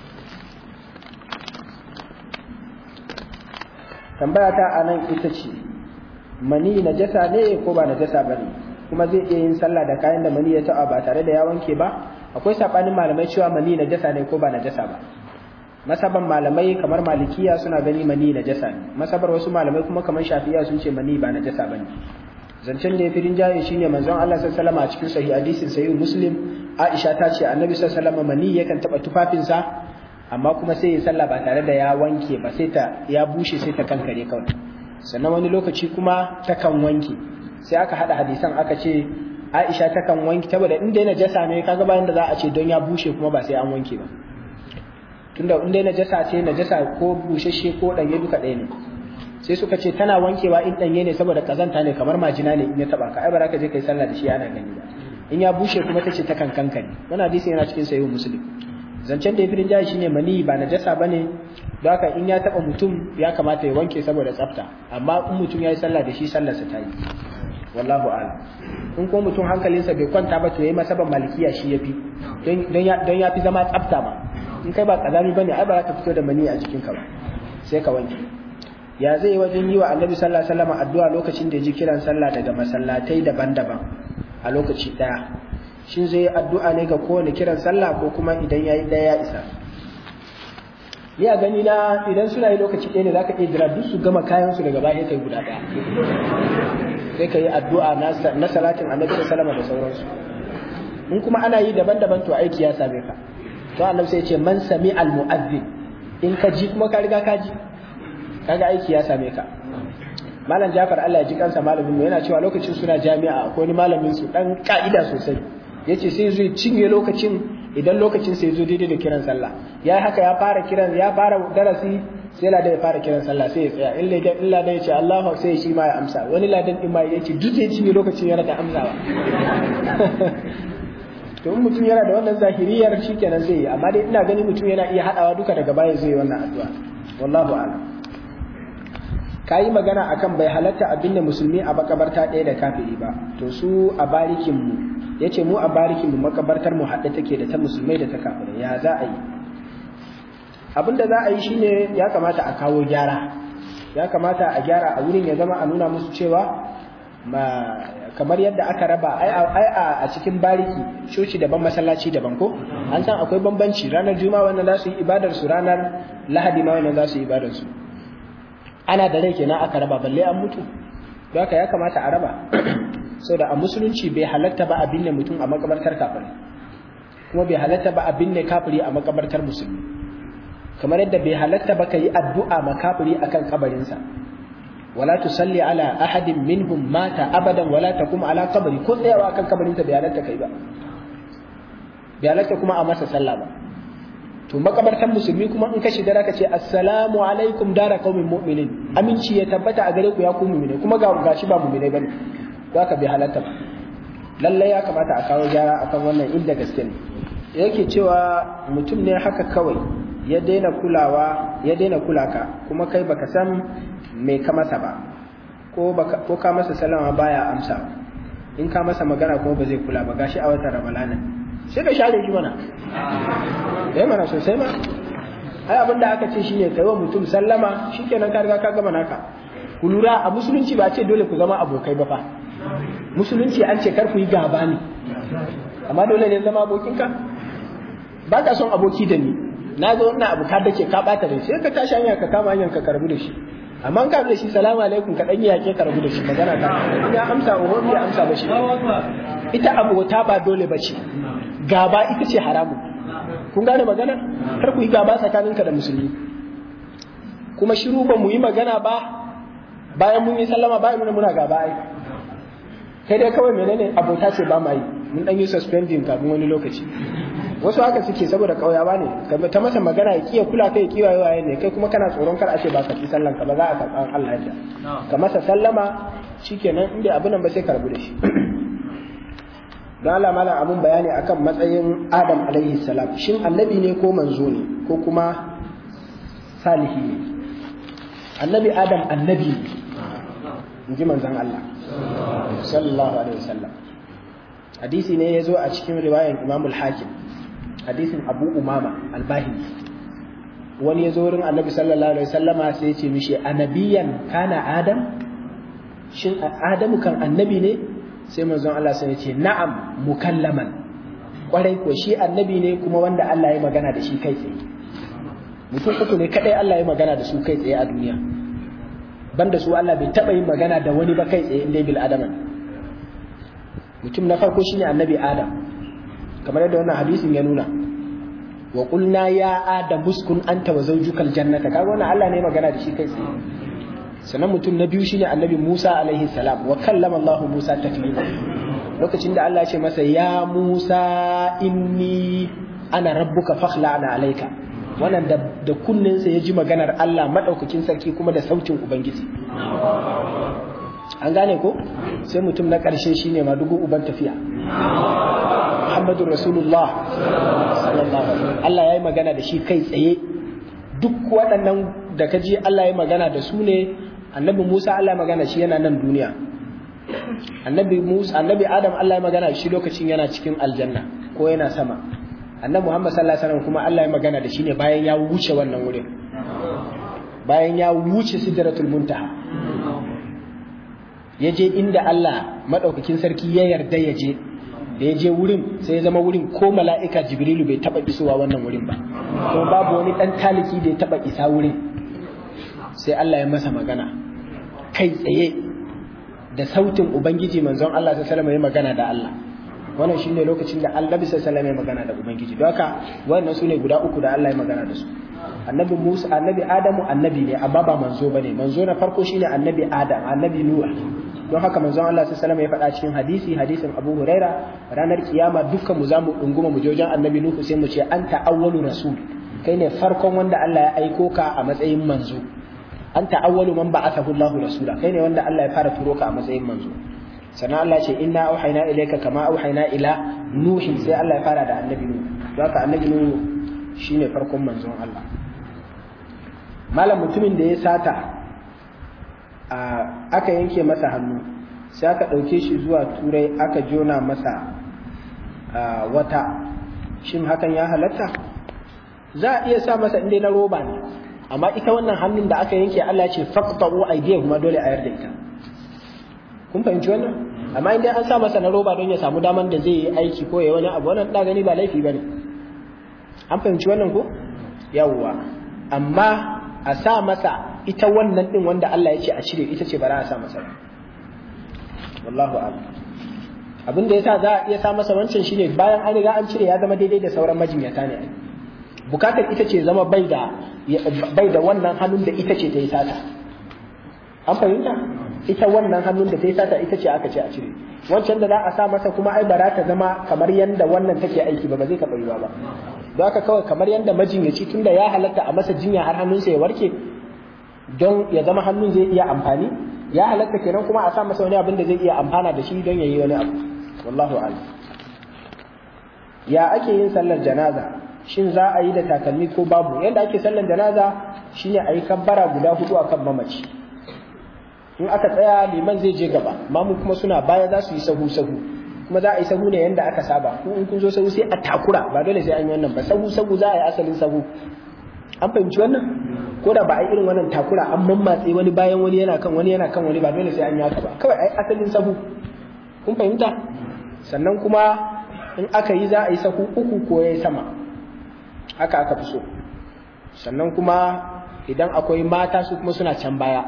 Speaker 1: tambaya ta anan ita ce mani najasa ne ko ba najasa bane kuma zai iya yin sallah da kayan da mani ya taɓa ba tare da ya wanke ba akwai sabanin malamai cewa mani najasa ne ko ba najasa ba masaban malamai kamar malikiya suna gani mani najasa ne masabar wasu malamai kuma kamar shafiya sun ce mani ba najasa bane zancen da ya fi rinjaye shine manzon Allah sallallahu alaihi wasallam a cikin sahih hadisin sahih muslim Aisha ta ce annabi sallallahu alaihi wasallam mani yakan taba tufafinsa amma kuma sai ya sallah ba tare da ya wanke ba sai ta ya bushe sai ta kankare kawai sannan wani lokaci kuma ta kan wanke sai aka hada hadisan aka ce Aisha ta kan wanke saboda inda yana jasa ne kaga bayan da za a ce don ya bushe kuma ba sai an wanke ba tunda inda yana jasa ce najasa ko bushashe ko danye duka ɗaya ne sai suka ce tana wankewa in danye ne saboda kazanta ne kamar majina ne in ya taba ka ai ba ka je kai sallah da shi ana gani ba in ya bushe kuma tace ta kankanka ne wannan hadisi yana cikin sahih muslim zancen da ya firin jahi shine mani ba najasa bane don haka in ya taba mutum ya kamata ya wanke saboda tsafta amma in mutum ya yi sallah da shi sallarsa ta yi wallahu a'lam in ko mutum hankalinsa bai kwanta ba to yayi masaban malikiya shi yafi don don ya fi zama tsafta ma in kai ba kazami bane ai ba za ka fito da mani a jikinka ba sai ka wanke ya zai wajen yi wa annabi sallallahu alaihi wasallam addu'a lokacin da ya ji kiran sallah daga masallatai daban-daban a lokaci daya shin zai yi addu'a ne ga kowane kiran sallah ko kuma idan yayi daya ya isa ni a gani na idan suna yi lokaci ɗaya ne zaka iya jira duk su gama kayan su daga baya kai guda ɗaya sai ka yi addu'a na salatin annabi sallallahu da sauransu in kuma ana yi daban-daban to aiki ya same ka to annabi sai ya ce man sami al mu'azzin in ka ji kuma ka riga ka ji kaga aiki ya same ka malam Jafar Allah ya ji kansa malamin mu yana cewa lokacin suna jami'a akwai wani malamin su dan ka'ida sosai yace sai zai cinye lokacin idan lokacin sai zo daidai da kiran sallah ya haka ya fara kiran ya fara darasi sai ladan ya fara kiran sallah sai ya tsaya in ladan illa da yace Allahu sai shi ma ya amsa wani ladan din ma yace duk zai cinye lokacin yana da amsawa to in mutum yana da wannan zahiriyar shikenan zai yi amma dai ina gani mutum yana iya hadawa duka daga baya zai yi wannan addu'a wallahu a'lam ka yi magana akan bai halatta abin da musulmi a makabarta ɗaya da kafiri ba to su a barikin mu yace mu a barikin mu makabartar mu haɗe take da ta musulmai da ta kafirai ya za a yi abin da za a yi shine ya kamata a kawo gyara ya kamata a gyara a wurin ya zama a nuna musu cewa ma kamar yadda aka raba ai a cikin bariki coci daban masallaci daban ko an san akwai bambanci ranar juma'a wannan za su yi ibadar su ranar lahadi ma wannan za su yi ibadar su ana da rai kenan aka raba balle an mutu don haka ya kamata a raba saboda a musulunci bai halatta ba a binne mutum a makabartar kafiri kuma bai halatta ba a binne kafiri a makabartar musulmi kamar yadda bai halatta ba ka yi addu'a ma kafiri akan kabarinsa wala tusalli ala ahadin minhum mata abadan wala takum ala qabri ko tsayawa akan kabarinsa bai halatta kai ba bai halatta kuma a masa sallah ba to makabartan musulmi kuma in ka shiga zaka ce assalamu alaikum dara qaumin mu'minin aminci ya tabbata a gare ku ya ku mu'mine kuma ga gashi ba mu'mine bane zaka bi halatta ba lalle ya kamata a kawo gyara akan wannan inda gaske ne yake cewa mutum ne haka kawai ya daina kulawa ya daina kulaka kuma kai baka san me ka masa ba ko baka ko ka masa salama baya amsa in ka masa magana kuma ba zai kula ba gashi a watan ramadana sai ka share shi mana eh mana sosai ma ai abin da aka ce shine kai wa mutum sallama shikenan ka riga ka gama naka ku lura a musulunci ba ce dole ku zama abokai ba fa musulunci an ce kar ku yi gaba ne amma dole ne zama abokinka ba ka son aboki da ni na zo ina abu ka dake ka bata da sai ka tashi hanya ka kama hanyar ka karbu da shi amma ka da shi salamu alaikum ka dan yi yake karbu da shi magana ta ina amsa uwa ya amsa ba shi ita abota ba dole ba ce gaba ita ce haramun kun gane magana kar ku yi gaba tsakaninka da musulmi kuma shiru ba mu yi magana ba bayan mun yi sallama bayan muna muna gaba ai kai dai kawai menene abota ce ba ma yi mun dan yi suspending kafin wani lokaci wasu haka suke saboda kauyawa ne kamar ta masa magana ya kiya kula kai kiwa yawa ne kai kuma kana tsoron kar a ce ba ka ci sallan ka ba za a karɓa Allah ya ka masa sallama shikenan inda abin nan ba sai karbu da shi don Allah malam abun bayani akan matsayin Adam alaihi salam shin annabi ne ko manzo ne ko kuma salihi ne annabi Adam annabi ne in ji manzon Allah sallallahu alaihi wasallam hadisi ne ya zo a cikin riwayan Imam al-Hakim hadisin Abu Umama al-Bahili wani ya zo wurin Annabi sallallahu alaihi wasallama sai ya ce mishi anabiyan kana Adam shin Adamu kan annabi ne sai manzon Allah sai ya ce na'am mukallaman kwarai ko shi annabi ne kuma wanda Allah ya magana da shi kai tsaye mutum uku ne kadai Allah ya magana da su kai tsaye a duniya banda su Allah bai taba yin magana da wani ba kai tsaye inda bil adama mutum na farko shine annabi Adam kamar yadda wannan hadisin ya nuna wa qulna ya adam uskun anta wa zawjukal jannata kaga wannan Allah ne magana da shi kai tsaye sannan mutum na biyu shine annabi Musa alaihi salam wa kallama Allah Musa taklima lokacin da Allah ya ce masa ya Musa inni ana rabbuka fakhla'na alayka wannan da, da kunninsa ya ji maganar Allah madaukakin sarki kuma da sautin ubangiji an gane ko sai mutum na ƙarshe shine madugu uban tafiya Muhammadu Rasulullah sallallahu alaihi Allah ya yi magana da shi kai tsaye duk waɗannan da ka ji Allah ya magana da su ne annabi Musa Allah ya magana shi yana nan duniya annabi Musa annabi Adam Allah ya magana da shi lokacin yana cikin aljanna ko yana sama annabi Muhammad sallallahu alaihi wasallam kuma Allah ya magana da shi ne bayan ya wuce wannan wurin bayan ya wuce sidratul muntaha ya je inda Allah madaukakin sarki ya yarda ya je da ya je wurin sai ya zama wurin ko mala'ika jibrilu bai taba isowa wannan wurin ba kuma babu wani dan taliki da ya taba isa wurin sai Allah ya masa magana kai tsaye da sautin ubangiji manzon Allah sallallahu alaihi wasallam ya magana da Allah wannan shine lokacin da Annabi sallallahu alaihi wasallam ya magana da ubangiji don haka wannan sune guda uku da Allah ya magana da su annabi Musa annabi Adamu annabi ne amma ba manzo bane manzo na farko shine annabi Adam annabi Nuh don haka manzon Allah sallallahu alaihi wasallam ya faɗa cikin hadisi hadisin Abu Huraira ranar kiyama dukkan mu zamu dunguma mu je wajen annabi Nuh sai mu ce anta awwalu rasul kai ne farkon wanda Allah ya aiko ka a matsayin manzo anta awwalu man ba'athahu Allahu rasula kai ne wanda Allah ya fara turo ka a matsayin manzo sannan Allah ce inna auhayna ilayka kama auhayna ila nuhi sai Allah ya fara da annabi Nuh don haka annabi Nuh shine farkon manzon Allah malam mutumin da ya sata aka yanke masa hannu sai aka ɗauke shi zuwa turai aka jona masa wata shin hakan ya halatta za a iya sa masa inda na roba ne amma ita wannan hannun da aka yanke Allah ce faqta'u aydiyahum kuma dole a yarda ita kun fahimci wannan amma inda an sa masa na roba don ya samu daman da zai yi aiki ko ya wani abu wannan da gani ba laifi bane an fahimci wannan ko yawwa amma a sa masa ita wannan din wanda Allah ya ce a cire ita ce ba za a sa masa wallahu a'lam abin da yasa za a iya sa masa wancan shine bayan an riga an cire ya zama daidai da sauran majinyata ne bukatar ita ce zama bai da bai da wannan hannun da ita ce ta yi sata an fahimta ita wannan hannun da ta yi sata ita ce aka ce a cire wancan da za a sa masa kuma ai ba za ta zama kamar yanda wannan take aiki ba ba zai taɓa yiwa ba don haka kawai kamar yanda majinyaci tunda ya halatta a masa jinya har hannunsa ya warke don ya zama hannun zai iya amfani ya halatta kenan kuma a sa masa wani abin da zai iya amfana da shi don ya yi wani abu wallahu a'lam ya ake yin sallar janaza shin za a yi da takalmi ko babu yadda ake sallar janaza shine a yi kabbara guda hudu akan mamaci in aka tsaya liman zai je gaba mamu kuma suna baya za su yi sahu sahu kuma za a yi sahu ne yadda aka saba ko in kun zo sahu sai a takura ba dole sai an yi wannan ba sahu sahu za a yi asalin sahu an fahimci wannan ko da ba a irin wannan takura an mammatse wani bayan wani yana kan wani yana kan wani ba dole sai an yaka ba kawai ai asalin sahu kun fahimta sannan kuma in aka yi za a yi sahu uku ko ya sama haka aka fi so sannan kuma idan akwai mata su kuma suna can baya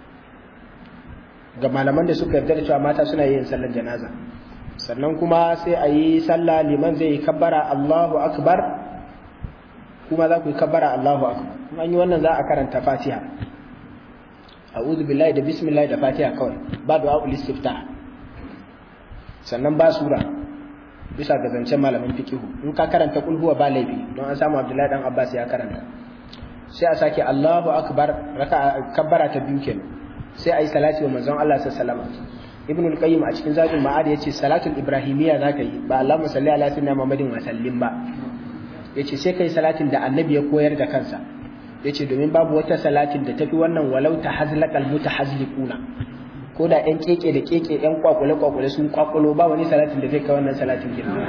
Speaker 1: ga malaman da suka yarda da cewa mata suna yin sallar janaza sannan kuma sai a yi sallah liman zai yi kabbara Allahu akbar kuma za ku yi kabbara Allahu akbar an yi wannan za a karanta Fatiha a'udhu billahi da bismillah da Fatiha kawai ba du'a ul istiftah sannan ba sura bisa ga zancen malamin fiqihu in ka karanta kul huwa ba laifi don an samu Abdullahi dan Abbas ya karanta sai a sake Allahu akbar raka kabbara ta biyu kenan sai a yi salati wa manzon Allah sallallahu alaihi wasallam ibn al-qayyim a cikin zadul ma'ad yace salatul ibrahimiyya zaka yi ba Allahumma salli ala sayyidina Muhammadin wa sallim ba yace sai kai salatin da annabi ya koyar da kansa yace domin babu wata salatin da tafi wannan walau tahazlaqal mutahazliquna ko da ɗan keke da keke ɗan kwakwale kwakwale sun kwakwalo ba wani salatin da zai kai wannan salatin girma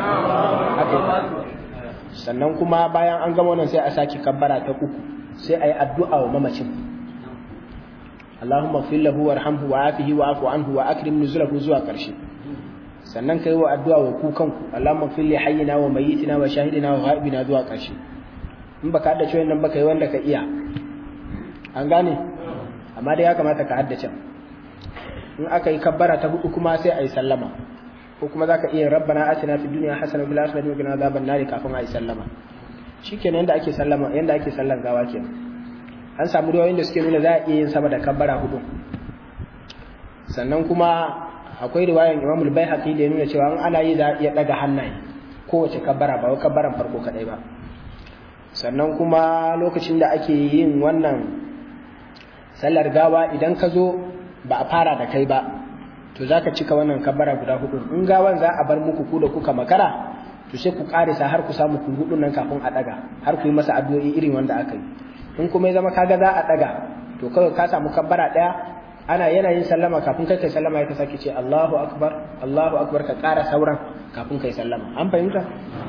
Speaker 1: sannan kuma bayan an gama wannan sai a sake kabbara ta uku sai a yi addu'a wa mamacin Allahumma fil lahu warhamhu wa afihi wa afu anhu wa akrim nuzulahu zuwa karshe sannan kai wa addu'a wa ku kanku Allahumma fil li hayyina wa mayyitina wa shahidina wa ghaibina zuwa karshe in baka haddace wannan baka yi wanda ka iya an gane amma dai ya kamata ka haddace in aka yi kabbara ta hudu kuma sai a yi sallama ko kuma zaka iya rabbana atina fid dunya hasana fil akhirati wa qina adhaban nar kafin a yi sallama shikenan yanda ake sallama yanda ake sallan gawa kenan an samu riwayoyin da suke nuna za a iya yin sama da kabbara hudu sannan kuma akwai riwayan Imam al-Baihaqi da ya nuna cewa an ana yi za a iya daga hannaye kowace kabbara ba wai kabbaran farko kadai ba sannan kuma lokacin da ake yin wannan sallar gawa idan ka zo ba a fara da kai ba to zaka cika wannan kabbara guda hudu in gawan za a bar muku ku da kuka makara to sai ku karisa har ku samu ku hudu nan kafin a daga har ku yi masa addu'o'i irin wanda aka yi in kuma ya zama kaga za a daga to kawai ka samu kabbara daya ana yana yin sallama kafin kai kai sallama ya ka sake ce Allahu akbar Allahu akbar ka ƙara sauran kafin kai sallama an fahimta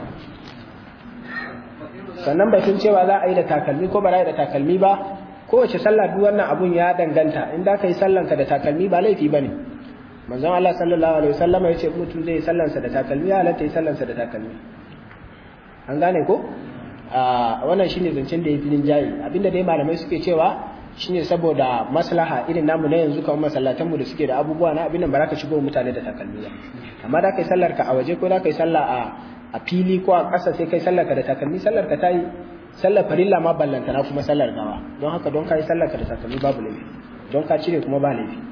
Speaker 1: sannan batun cewa za a yi da takalmi ko ba za a yi da takalmi ba kowace sallah duk wannan abun ya danganta in da ka yi sallanka da takalmi ba laifi ba ne manzon Allah sallallahu alaihi wasallam ya ce mutum zai yi sallansa da takalmi ya halatta yi sallansa da takalmi an gane ko a wannan shine zancen da ya filin jayi abinda dai malamai suke cewa shine saboda maslaha irin namu na yanzu kamar masallatan mu da suke da abubuwa na abin nan ba za ka shigo mutane da takalmi ba amma da kai sallar ka a waje ko da kai sallah a a fili ko a ƙasa sai kai sallar ka da takalmi sallar ka tayi sallar farilla ma ballanta na kuma sallar gawa don haka don kai sallar ka da takalmi babu laifi don ka cire kuma ba laifi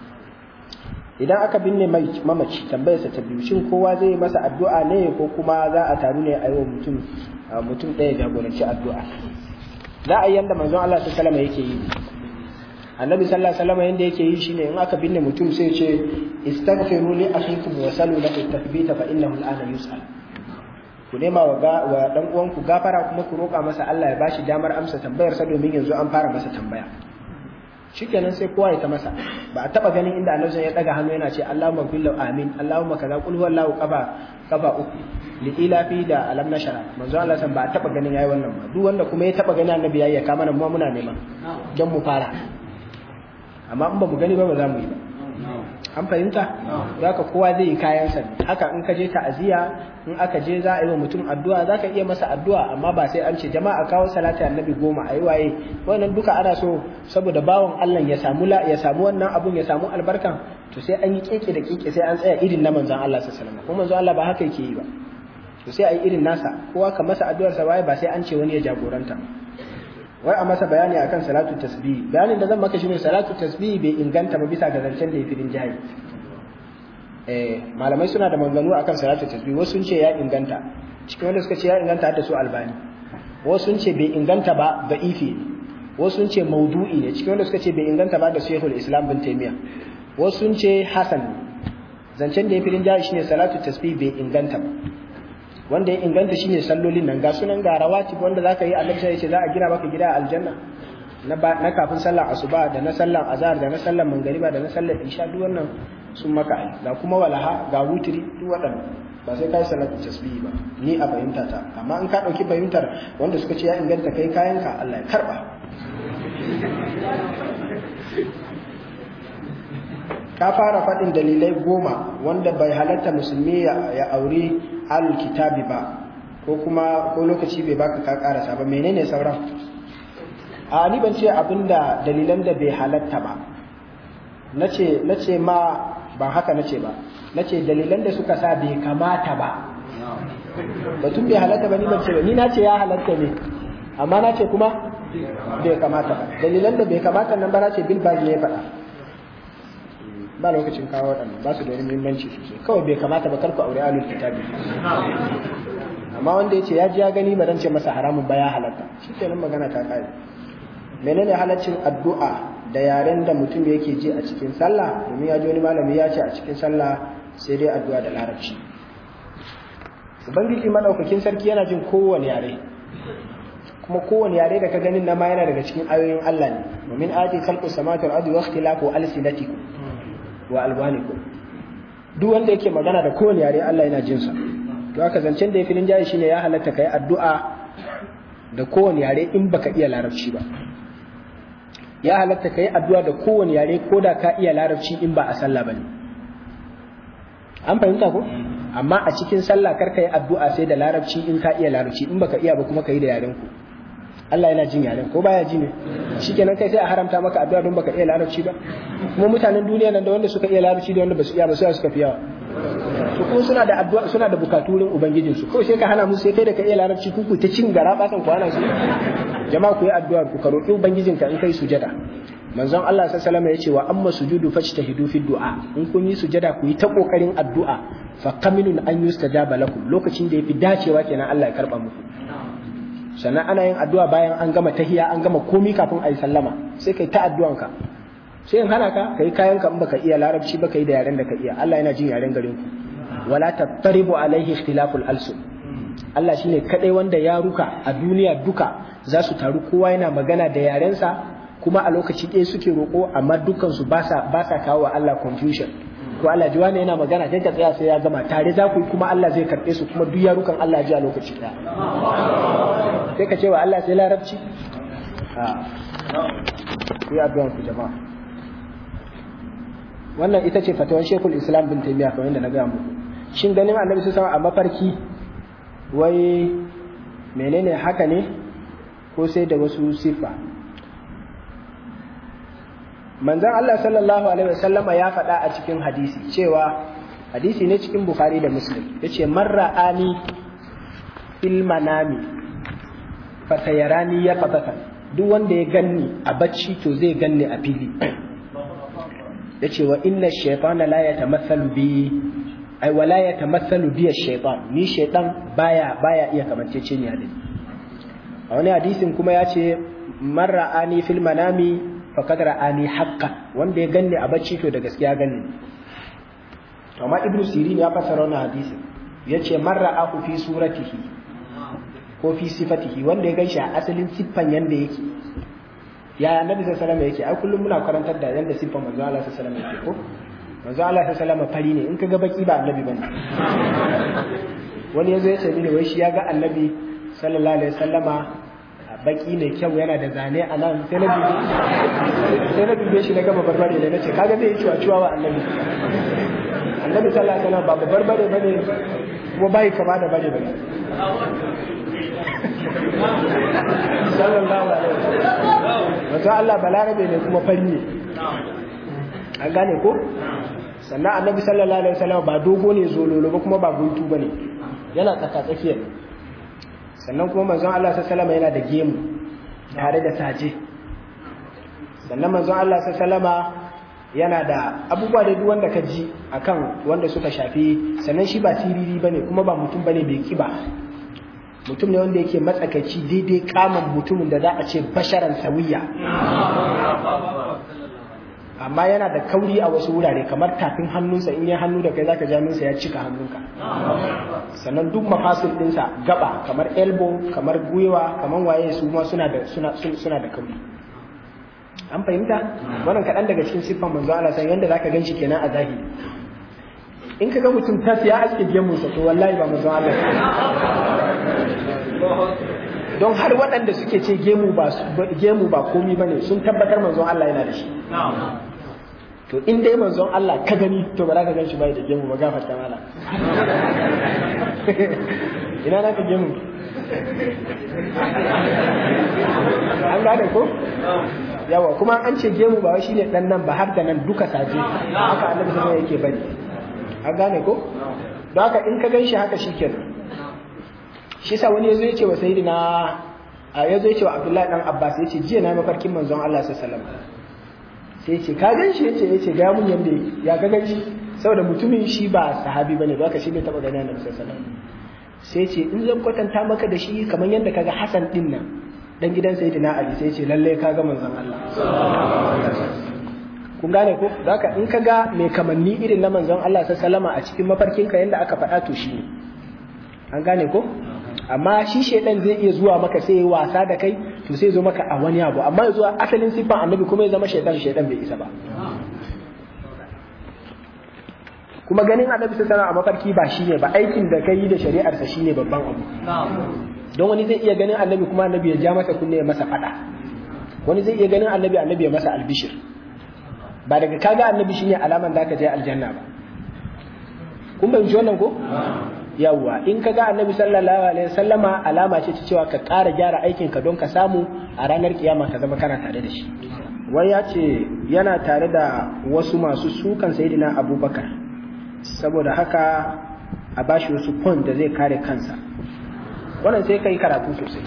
Speaker 1: idan aka binne mamaci tambayarsa ta biyu shin kowa zai yi masa addu'a ne ko kuma za a taru ne a yi wa mutum mutum ɗaya jagoranci addu'a za a yi yanda manzon Allah ta salama yake yi annabi sallallahu alaihi wasallam yanda yake yi shine in aka binne mutum sai ce istaghfiru li akhikum wa salu lahu tathbita fa innahu al'ana yus'al ku nema wa wa dan uwanku gafara kuma ku roƙa masa Allah ya bashi damar amsa tambayar sa domin yanzu an fara masa tambaya shikenan sai kowa ya ta masa ba a taba ganin inda annabi ya daga hannu yana ce Allahumma kullu amin Allahumma kaza qul huwallahu qafa qafa uku li ilafi da alam nashara manzo Allah san ba a taba ganin yayi wannan ba duk wanda kuma ya taba ganin annabi yayi ya kama nan mu muna nema don mu fara amma in ba mu gani ba ba za mu yi ba an fahimta za ka kowa zai yi kayansa haka in ka je ta'aziyya in aka je za a yi wa mutum addu'a za ka iya masa addu'a amma ba sai an ce jama'a kawo salati annabi goma a yi waye wannan duka ana so saboda bawan Allah ya samu ya samu wannan abun ya samu albarkan to sai an yi keke da keke sai an tsaya irin na manzon Allah sallallahu alaihi wasallam kuma manzon Allah ba haka yake yi ba to sai a yi irin nasa kowa ka masa addu'ar sa waye ba sai an ce wani ya jagoranta wai a masa bayani akan salatu tasbih bayanin da zan maka shine salatu tasbih bai inganta ba bisa ga zancen da ya firin jihar eh malamai suna da maganganu akan salatu tasbih wasu sun ce ya inganta cikin wanda suka ce ya inganta da su albani wasu sun ce bai inganta ba da ifi wasu sun ce maudu'i ne cikin wanda suka ce bai inganta ba da shehul islam bin taymiya wasu sun ce hasan zancen da ya firin jihar shine salatu tasbih bai inganta ba wanda ya inganta shine sallolin nan ga sunan ga rawatib wanda zaka yi annabi sai ce za a gina maka gida a aljanna na na kafin sallar asuba da na sallar azhar da na sallar mangariba da na sallar isha duk wannan sun maka ai ga kuma walaha ga wutiri duk waɗannan ba sai kai salatu tasbihi ba ni a fahimta ta amma in ka dauki fahimtar wanda suka ce ya inganta kai kayanka Allah ya karba ka fara faɗin dalilai goma wanda bai halatta musulmi ya aure alul kitabi ba ko kuma ko lokaci bai baka ka karasa ba menene sauran a ni ban ce abinda dalilan da bai halatta ba nace nace ma ban haka nace ba nace dalilan da suka sa bai kamata ba batun bai halatta ba ni ban ce ba ni nace ya halatta ne amma nace kuma bai kamata ba dalilan da bai kamata nan ba nace bil baji ya faɗa ba lokacin kawo waɗannan ba su da wani muhimmanci sosai kawai bai kamata ba karku aure alul kitabi amma wanda ya ce ya ji ya gani ba dan ce masa haramun ba ya halatta shi kenan magana ta kare menene halaccin addu'a da yaren da mutum yake ji a cikin sallah domin ya ji wani malami ya ce a cikin sallah sai dai addu'a da larabci ubangiji madaukakin sarki yana jin kowane yare kuma kowane yare da ka ganin na ma yana daga cikin ayoyin Allah ne domin ayati khalqus samawati wal ardi wa ikhtilafu alsinatikum wa albanikum duk wanda yake magana da kowane yare Allah yana jin sa to haka zancen da ya filin jayi shine ya halatta kai addu'a da kowane yare in baka iya larabci ba ya halatta kai addu'a da kowane yare ko da ka iya larabci in ba a sallah bane an fahimta ko amma a cikin sallah kar ka yi addu'a sai da larabci in ka iya larabci in baka iya ba kuma ka yi da yaren ku Allah yana jin yaren ko baya ji ne shikenan kai sai a haramta maka addu'a don baka iya larabci ba kuma mutanen duniya nan da wanda suka iya larabci da wanda basu iya ba su suka fi yawa to ko suna da addu'a suna da bukatu wurin ubangijin su kawai sai ka hana musu sai kai da ka iya larabci ku ku ta cin gara basan ku ana su jama'a ku yi addu'a ku ka roki ubangijinka in kai sujada manzon Allah sallallahu alaihi wasallam ya ce wa amma sujudu fajtahidu fi du'a in kun yi sujada ku yi ta kokarin addu'a fa qaminun an yustajaba lakum lokacin da yafi dacewa kenan Allah ya karba muku sannan ana yin addu'a bayan an gama tahiya an gama komi kafin a yi sallama sai kai ta addu'anka sai in hana ka kai kayan ka in baka iya larabci ba kai da yaren da ka iya Allah yana jin yaren garin ku wala tattaribu alaihi ikhtilaful alsun Allah shine kadai wanda ya ruka a duniya duka za su taru kowa yana magana da yarensa kuma a lokaci ɗaya suke roƙo amma dukkan su ba sa ba sa kawo wa Allah confusion ko Allah ji wani yana magana kai ka tsaya sai ya gama tare za ku yi kuma Allah zai karɓe su kuma duk yarukan Allah ji a lokaci ɗaya sai ka ce wa Allah sai larabci a ku yi addu'an ku jama'a wannan ita ce fatawan Sheikhul Islam bin Taymiyyah kamar yadda na gaya muku shin ganin Annabi sallallahu alaihi a mafarki wai menene haka ne ko sai da wasu sifa manzon Allah sallallahu alaihi wasallama ya faɗa a cikin hadisi cewa hadisi ne cikin Bukhari da Muslim yace man ra'ani fil manami fatayarani ya fatata duk wanda ya ganni a bacci to zai ganni a fili yace wa inna shaytana la yatamathalu bi ai wala yatamathalu bi ash-shaytan ni shaytan baya baya iya kamanceceniya da ni a wani hadisin kuma yace man ra'ani fil manami faqad ra'ani haqqan wanda ya ganni a bacci to da gaskiya ganni to amma ibnu sirin ya fassara wannan hadisin yace man ra'ahu fi suratihi ko fi sifatihi wanda ya ganshi a asalin siffan yanda yake yaya annabi sallallahu alaihi wasallam yake ai kullum muna karantar da yanda siffan manzo Allah sallallahu alaihi wasallam yake ko manzo Allah sallallahu alaihi wasallam fari ne in kaga baki ba annabi bane wani yazo ya ce mini wai shi ya ga annabi sallallahu alaihi wasallama baki ne kyau yana da zane a nan sai na dubi sai na dube shi na gaba barbare ne nace kaga zai yi ciwa ciwa wa annabi annabi sallallahu alaihi wasallam ba barbare bane kuma bai kama da bane bane sallallahu alaihi wasallam wato Allah balarabe ne kuma fari ne an gane ko sannan annabi sallallahu alaihi wasallam ba dogo ne zololo ba kuma ba guntu bane yana tsaka tsakiya sannan kuma manzon Allah sallallahu alaihi wasallam yana da gemu tare da saje sannan manzon Allah sallallahu alaihi wasallam yana da abubuwa da duk wanda ka ji akan wanda suka shafi sannan shi ba tiriri bane kuma ba mutum bane mai kiba mutum ne wanda yake matsakaici daidai kaman mutumin da za a ce basharan sawiya amma yana da kauri a wasu wurare kamar tafin hannunsa in ya hannu da kai zaka ja hannunsa ya cika hannunka sannan duk mafasil ɗinsa gaba kamar elbow kamar gwiwa kamar waye su ma suna da suna suna da kauri an fahimta wannan kaɗan daga cikin siffan manzo Allah san yanda zaka ganshi kenan a zahiri in ka ga mutum tas ya aske gemunsa to wallahi ba manzo Allah don har waɗanda suke ce gemu ba gemu ba komi bane sun tabbatar manzon Allah yana da shi to in dai manzon Allah ka gani to ba za ka gan shi bai da gemu ba gafarta mala ina na ka gemu an gane ko yawa kuma an ce gemu ba shi ne dan nan ba har da nan duka saje haka annabi sai yake bari an gane ko don haka in ka gan shi haka shikenan shi sa wani yazo yace wa sayyidina yazo yace wa Abdullahi dan Abbas yace jiya na mafarkin manzon Allah sallallahu alaihi wasallam sai yace ka gan shi yace yace ga mun yanda ya ga gan shi saboda mutumin shi ba sahabi bane ba ka shi bai taba ganin Annabi sallallahu alaihi wasallam sai yace in zan kwatanta maka da shi kamar yanda kaga Hassan din nan dan gidan sayyidina Ali sai yace lalle ka ga manzon Allah kun gane ko haka in ka ga mai kamanni irin na manzon Allah sallallahu alaihi wasallam a cikin mafarkinka yanda aka faɗa to shi ne an gane ko amma shi shaidan zai iya zuwa maka sai ya wasa da kai to sai zo maka a wani abu amma ya zuwa asalin siffan annabi kuma ya zama shaidan shaidan bai isa ba kuma ganin annabi sai sana a mafarki ba shine ba aikin da kai da shari'arsa shine babban abu don wani zai iya ganin annabi kuma annabi ya ja masa kunne ya masa fada wani zai iya ganin annabi annabi ya masa albishir ba daga kaga annabi shine alaman da ka je aljanna ba kun bayyana wannan ko yawwa in ka ga annabi sallallahu alaihi wasallama alama ce ta cewa ka ƙara gyara aikin ka don ka samu a ranar kiyama ka zama kana tare da shi wai ya ce yana tare da wasu masu sukan sayyidina abubakar saboda haka a bashi wasu point da zai kare kansa wannan sai kai karatu sosai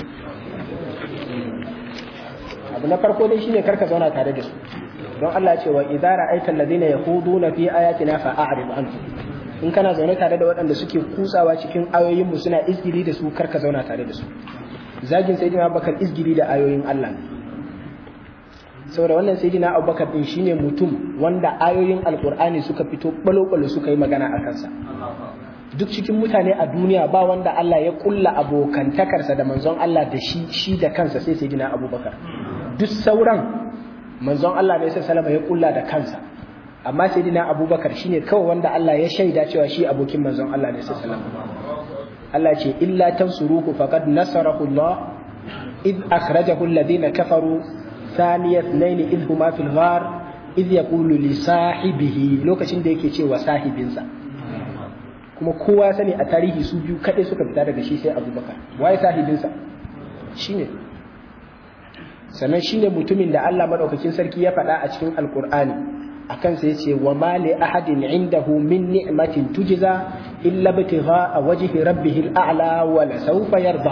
Speaker 1: abu na farko dai shine karka zauna tare da su don Allah ya ce wa idza ra'aita alladhina yakhuduna fi ayatina fa'arid anhum in kana zaune tare da waɗanda suke kutsawa cikin ayoyinmu suna izgili da su karka zauna tare da su zagin sayyidina abubakar izgili da ayoyin Allah ne saboda wannan sayyidina abubakar din shine mutum wanda ayoyin alkur'ani suka fito balo-balo suka yi magana a kansa duk cikin mutane a duniya ba wanda Allah ya kulla abokantakarsa da manzon Allah da shi shi da kansa sai sayyidina abubakar duk sauran manzon Allah ne sai salama ya kulla da kansa amma sayyidina abubakar shine kawai wanda Allah ya shaida cewa shi abokin manzon Allah ne sallallahu alaihi Allah ce illa tansuruhu faqad nasarahu Allah id akhrajahu alladhina kafaru thaniya ithnain id huma fil ghar id yaqulu li sahibihi lokacin da yake cewa sahibinsa kuma kowa ya sani a tarihi su biyu kadai suka fita daga shi sai abubakar waye sahibinsa shine sannan shine mutumin da Allah madaukakin sarki ya faɗa a cikin alkur'ani akan sai yace wa ma li ahadin indahu min ni'matin tujza illa bitigha wajhi rabbih al'ala wa la sawfa yarda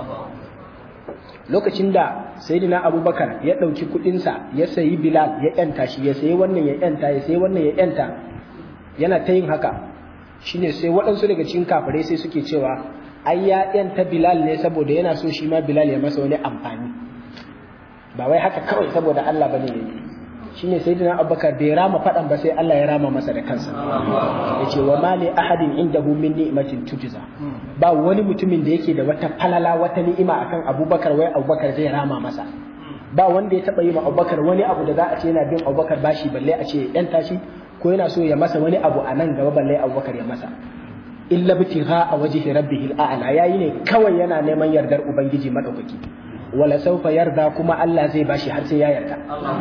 Speaker 1: lokacin da sayyidina abubakar ya dauki kudin sa ya sayi bilal ya yanta shi ya sayi wannan ya yanta ya sayi wannan ya yanta yana ta yin haka shine sai waɗansu daga cikin kafirai sai suke cewa ai ya yanta bilal ne saboda yana so shi ma bilal ya masa wani amfani ba wai haka kawai saboda Allah bane ne shine sayyidina abubakar bai rama fadan ba sai Allah ya rama masa da kansa yace wa mali ahadin indahu min ni'matin tujza ba wani mutumin da yake da wata falala wata ni'ima akan abubakar wai abubakar zai rama masa ba wanda ya taba yi ma abubakar wani abu da za a ce yana bin abubakar bashi balle a ce yan tashi ko yana so ya masa wani abu a nan gaba balle abubakar ya masa illa bitigha a wajhi rabbihil a'la yayi ne kawai yana neman yardar ubangiji madaukaki wala saufa yarda kuma Allah zai bashi har sai ya yarda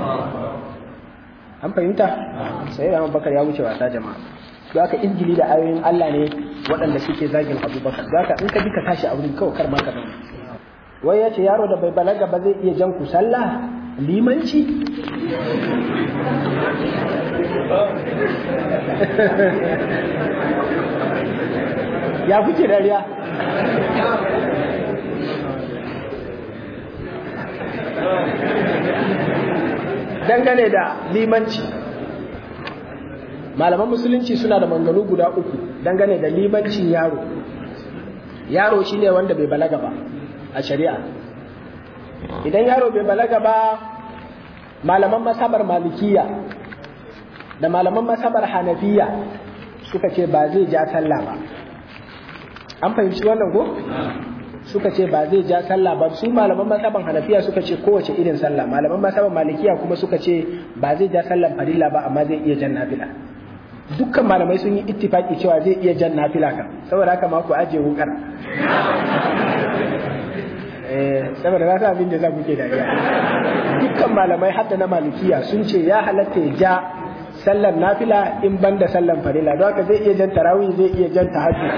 Speaker 1: an fahimta sai da Abubakar ya wuce wasa jama'a don haka injili da ayoyin Allah ne waɗanda suke zagin Abubakar don haka in ka bi ka tashi a wurin kawai kar ma ka zauna wai ya ce yaro da bai balaga ba zai iya jan ku sallah limanci ya kuke dariya dangane da limanci malaman musulunci suna da manganu guda uku dangane da limancin yaro yaro shine wanda bai balaga ba a shari'a idan yaro bai balaga ba malaman masabar malikiya da malaman masabar hanafiya suka ce ba zai ja sallah ba an fahimci wannan ko suka ce ba zai ja sallah ba su malaman masaban hanafiya suka ce kowace irin sallah malaman masaban malikiya kuma suka ce ba zai ja sallan farilla ba amma zai iya jan nafila dukkan malamai sun yi ittifaki cewa zai iya jan nafila kan saboda haka ma ku aje wukar eh saboda na sa abin da za ku ke dariya dukkan malamai hadda na malikiya sun ce ya halatta ya ja sallan nafila in ban da sallan farilla don haka zai iya jan tarawih zai iya jan tahajjud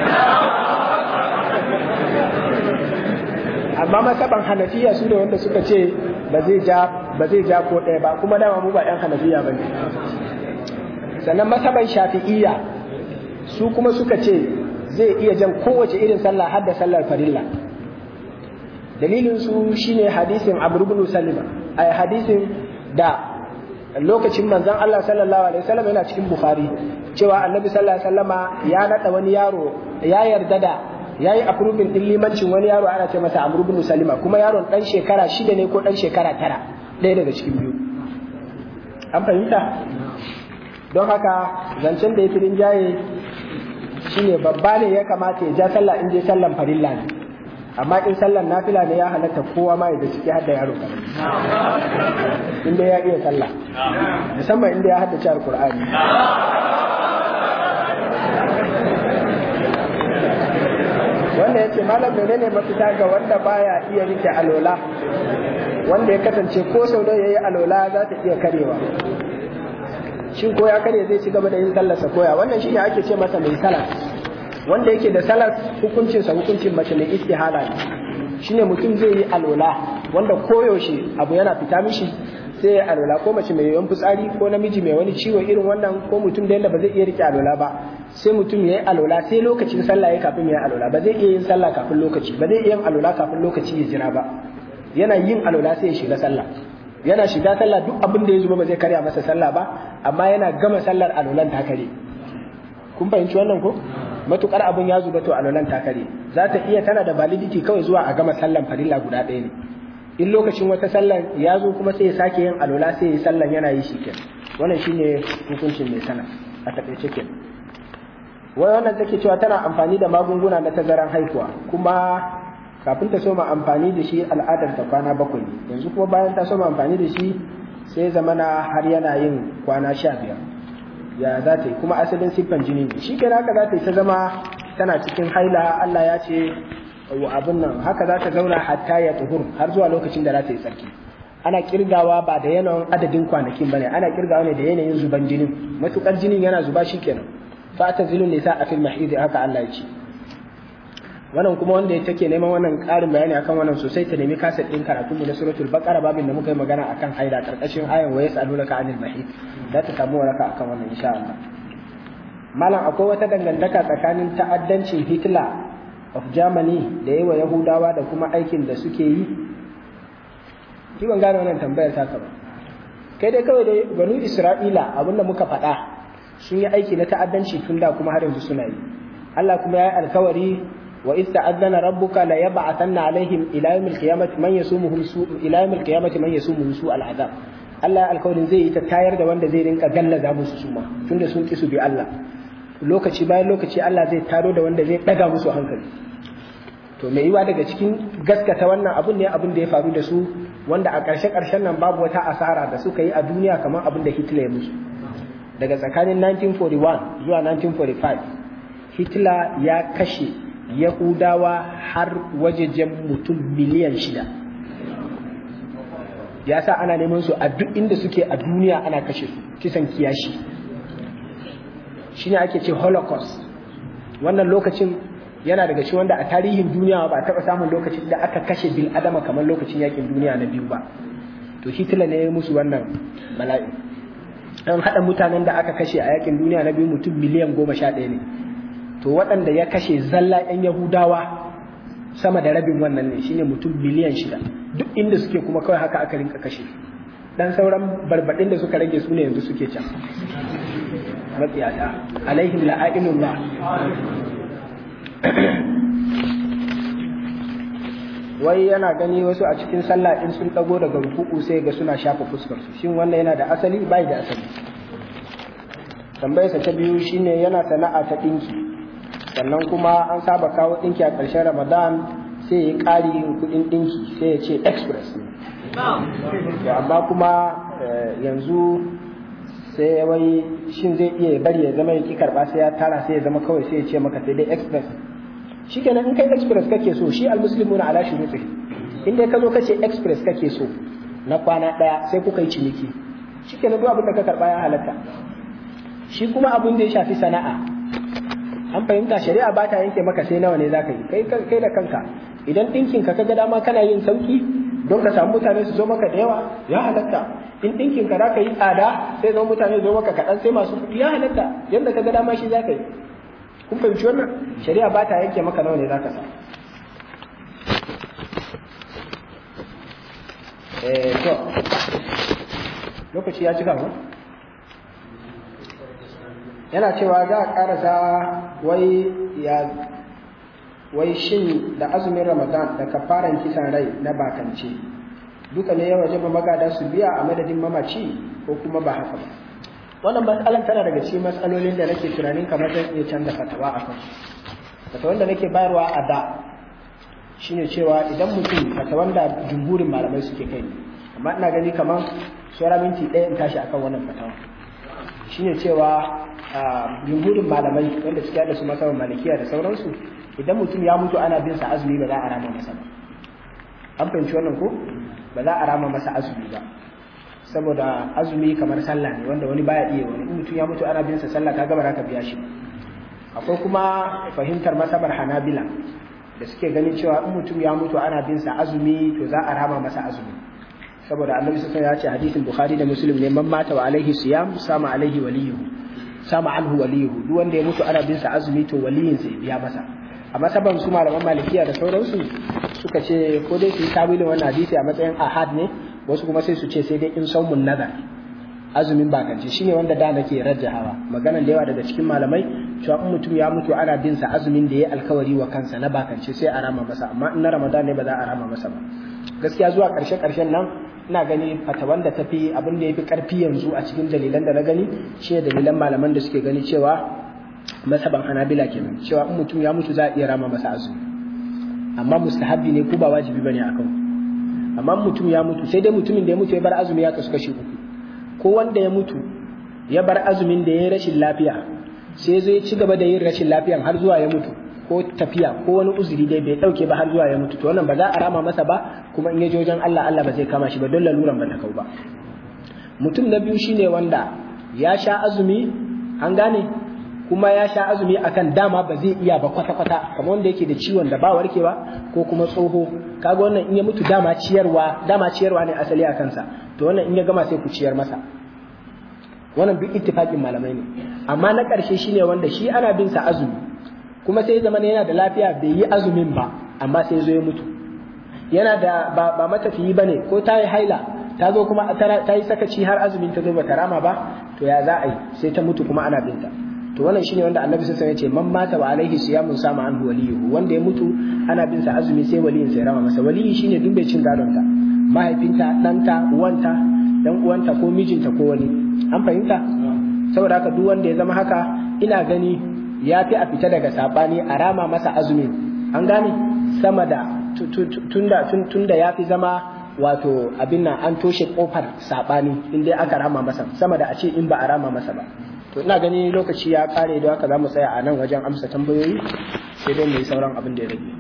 Speaker 1: amma masaban hanafiya su ne wanda suka ce ba zai ja ba zai ja ko ɗaya ba kuma dama mu ba ɗan hanafiya ba ne sannan masaban shafi'iyya su kuma suka ce zai iya jan kowace irin sallah har da sallar farilla dalilin su shine hadisin Abu ibn Salima ay hadisin da lokacin manzon Allah sallallahu alaihi wasallam yana cikin Bukhari cewa Annabi sallallahu alaihi wasallama ya nada wani yaro ya yarda da yayi approving din limancin wani yaro ana ce masa Amr ibn Salima kuma yaron dan shekara shida ne ko dan shekara tara ɗaya daga cikin biyu an fahimta don haka zancen da ya fi rinjaye shine babba ne ya kamata ya ja sallah in je sallan farilla ne amma in sallan nafila ne ya halatta kowa ma da ciki hadda yaro karami inda ya iya sallah musamman inda ya haddace alqur'ani wanda yace malam menene mafita ga wanda baya iya rike alola wanda ya kasance ko sau da yayi alola za ta iya karewa shin ko ya karya zai ci gaba da yin sallarsa koya wannan shine ake ce masa mai salat wanda yake da salat hukuncin sa hukuncin mace mai istihala ne shine mutum zai yi alola wanda koyaushe abu yana fita mishi sai ya alola ko mace mai yawan fitsari ko namiji mai wani ciwo irin wannan ko mutum da yadda ba zai iya rike alola ba sai mutum ya yi alola sai lokacin sallah ya kafin ya yi alola ba zai iya yin sallah kafin lokaci ba zai iya yin alola kafin lokaci ya jira ba yana yin alola sai ya shiga sallah yana shiga sallah duk abin da ya zuba ba zai karya masa sallah ba amma yana gama sallar alolan ta kare kun fahimci wannan ko matukar abin ya zuba to alolan ta kare za ta iya tana da validity kawai zuwa a gama sallan farilla guda ɗaya ne in lokacin wata sallan ya zo kuma sai ya sake yin alola sai ya sallan yana yi shiken wannan shine hukuncin mai sana a takaice ke wai wannan take cewa tana amfani da magunguna na tazaran haihuwa kuma kafin ta soma amfani da shi al'adar ta kwana bakwai yanzu kuma bayan ta soma amfani da shi sai zamana har yana yin kwana sha biyar ya za ta yi kuma asalin siffan jini ne shi kenan haka za ta yi ta zama tana cikin haila Allah ya ce wa abin nan haka za ta zauna hatta ya tuhur har zuwa lokacin da za ta yi tsarki ana kirgawa ba da yanayin adadin kwanakin bane ana kirgawa ne da yanayin zuban jinin matukar jinin yana zuba shikenan fa ta zilun nisa a fil mahidi haka Allah ya ce wannan kuma wanda ya take neman wannan ƙarin bayani akan wannan sosai ta nemi kaset ɗin karatu mu na suratul baqara babin da muka yi magana akan haida karkashin ayan wa yas'alunaka anil mahid za ta samu waraka akan wannan insha Allah malam akwai wata dangantaka tsakanin ta'addancin Hitler of Germany da yawa Yahudawa da kuma aikin da suke yi ki ban gane wannan tambayar ta ba kai dai kawai dai banu Isra'ila abinda muka faɗa sun yi aiki na ta'addanci tun da kuma har yanzu suna yi Allah kuma ya yi alkawari وإذ تأذن ربك ليبعثن عليهم إلى يوم القيامة من يسومهم سوء إلى يوم القيامة من يسومهم سوء العذاب Allah alkawarin zai yi ta tayar da wanda zai rinka gallaza musu suma tunda sun ki su bi Allah lokaci bayan lokaci Allah zai taro da wanda zai daga musu hankali to mai yiwa daga cikin gaskata wannan abun ne abin da ya faru da su wanda a ƙarshe ƙarshen nan babu wata asara da suka yi a duniya kamar abin da Hitler ya musu daga tsakanin 1941 zuwa 1945 Hitler ya kashe Yahudawa har wajejen mutum miliyan shida. Ya sa ana neman su a duk inda suke a duniya ana kashe su, kisan kiyashi. Shi ne ake ce Holocaust. Wannan lokacin yana daga ci wanda a tarihin duniya ba a taɓa samun lokacin da aka kashe bil adama kamar lokacin yakin duniya na biyu ba. To Hitler ne ya musu wannan bala'i. An haɗa mutanen da aka kashe a yakin duniya na biyu mutum miliyan goma sha ɗaya ne. to waɗanda ya kashe zalla 'yan yahudawa sama da rabin wannan ne shine mutum miliyan shida duk inda suke kuma kawai haka aka rinka kashe dan sauran barbaɗin da suka rage su ne yanzu suke can matsiyata alaihim la'ainullah wai yana gani wasu a cikin sallah in sun dago daga ruku'u sai ga suna shafa fuskar su shin wannan yana da asali bai da asali tambayarsa ta biyu shine yana sana'a ta ɗinki sannan kuma an saba kawo ɗinki a ƙarshen ramadan sai ya ƙari kuɗin ɗinki sai ya ce express ne amma kuma yanzu sai wai shin zai iya bari ya zama ya ki karɓa sai ya tara sai ya zama kawai sai ya ce maka sai dai express shikenan in kai express kake so shi almuslimuna ala shuruti in dai ka zo kace express kake so na kwana ɗaya sai kuka yi ciniki shikenan duk abin da ka karɓa ya halatta shi kuma abin da ya shafi sana'a an fahimta shari'a ba ta yanke maka sai nawa ne za ka yi kai kai da kanka idan ɗinkin ka kaga dama kana yin sauki don ka samu mutane su zo maka da yawa ya halatta in ɗinkin ka za ka yi tsada sai zama mutane zo maka kaɗan sai masu kuɗi ya halatta yadda ka ga dama shi za ka yi kun fahimci wannan shari'a ba ta yanke maka nawa ne za ka sa eh to lokaci ya cika mu yana cewa za a karasa wai ya wai shin da azumin ramadan da kafaran kisan rai na bakance duka ne ya waje magada su biya a madadin mamaci ko kuma ba haka ba wannan matsalan tana daga cikin matsalolin da nake tunanin kamar zan iya canza fatawa a kan fatawan da nake bayarwa a da shine cewa idan mutum fatawan da jumhurin malamai suke kai amma ina gani kamar saura minti ɗaya in tashi akan wannan fatawa shine cewa jumhurin malamai wanda suke da su masarar malikiya da sauransu idan mutum ya mutu ana bin sa azumi ba za a rama masa ba an fahimci wannan ko ba za a rama masa azumi ba saboda azumi kamar sallah ne wanda wani baya iya wani in mutum ya mutu ana bin sa sallah kaga ba za ka biya shi akwai kuma fahimtar masabar hanabila da suke ganin cewa in mutum ya mutu ana bin sa azumi to za a rama masa azumi saboda annabi sallallahu ya ce hadisin bukhari da muslim ne man mata wa alaihi siyam sama alaihi waliyuhu sama anhu waliyuhu duk wanda ya mutu ana bin sa azumi to waliyin sai biya masa amma saban su malaman malikiya da sauransu suka ce ko dai su yi tawilin wannan hadisi a matsayin ahad ne wasu kuma sai su ce sai dai in saumun nazar azumin bakance shine wanda da nake rajjahawa maganan da yawa daga cikin malamai cewa in mutum ya mutu ana bin sa azumin da ya alkawari wa kansa na bakance sai a rama masa amma in na ramadan ne ba za a rama masa ba gaskiya zuwa karshe karshen nan ina gani fatawan da tafi abin da yafi karfi yanzu a cikin dalilan da na gani shine dalilan malaman da suke gani cewa masaban hanabila kenan cewa in mutum ya mutu za a iya rama masa azumi amma mustahabbi ne ko ba wajibi bane akan amma mutum ya mutu sai dai mutumin da ya mutu ya bar azumi ya kasu kashi uku ko wanda ya mutu ya bar azumin da ya yi rashin lafiya sai zai ci gaba da yin rashin lafiyan har zuwa ya mutu ko tafiya ko wani uzuri dai bai dauke ba har zuwa ya mutu to wannan ba za a rama masa ba kuma in ya je wajen Allah Allah ba zai kama shi ba don laluran ba ta kau ba mutum na biyu shine wanda ya sha azumi an gane kuma ya sha azumi akan dama ba zai iya ba kwata kwata kamar wanda yake da ciwon da ba warkewa ko kuma tsoho kaga wannan in ya mutu dama ciyarwa dama ciyarwa ne asali a kansa to wannan in ya gama sai ku ciyar masa wannan duk ittifaqin malamai ne amma na ƙarshe shine wanda shi ana bin sa azumi kuma sai zama yana da lafiya bai yi azumin ba amma sai zo ya mutu yana da ba, ba matafiyi bane ko ta yi haila ta zo kuma ta yi sakaci har azumin ta zo ba ta rama ba to ya za a yi sai ta mutu kuma ana binta to wannan shine wanda annabi sai ya ce man mata wa alaihi siyamun sama anhu waliyuhu wanda ya mutu ana bin sa azumi sai waliyin sai rama masa waliyi shine duk bai cin gadon ta mahaifinta ɗanta uwanta dan uwanta ko mijinta ko wani an fahimta saboda haka duk wanda ya zama haka ina gani ya fi a fita daga sabani a rama masa azumi an gane sama da tunda tunda ya fi zama wato abin nan an toshe kofar sabani in dai aka rama masa sama da a ce in ba a rama masa ba to ina gani lokaci ya kare don haka za mu tsaya a nan wajen amsa tambayoyi sai dai mu yi sauran abin da ya rage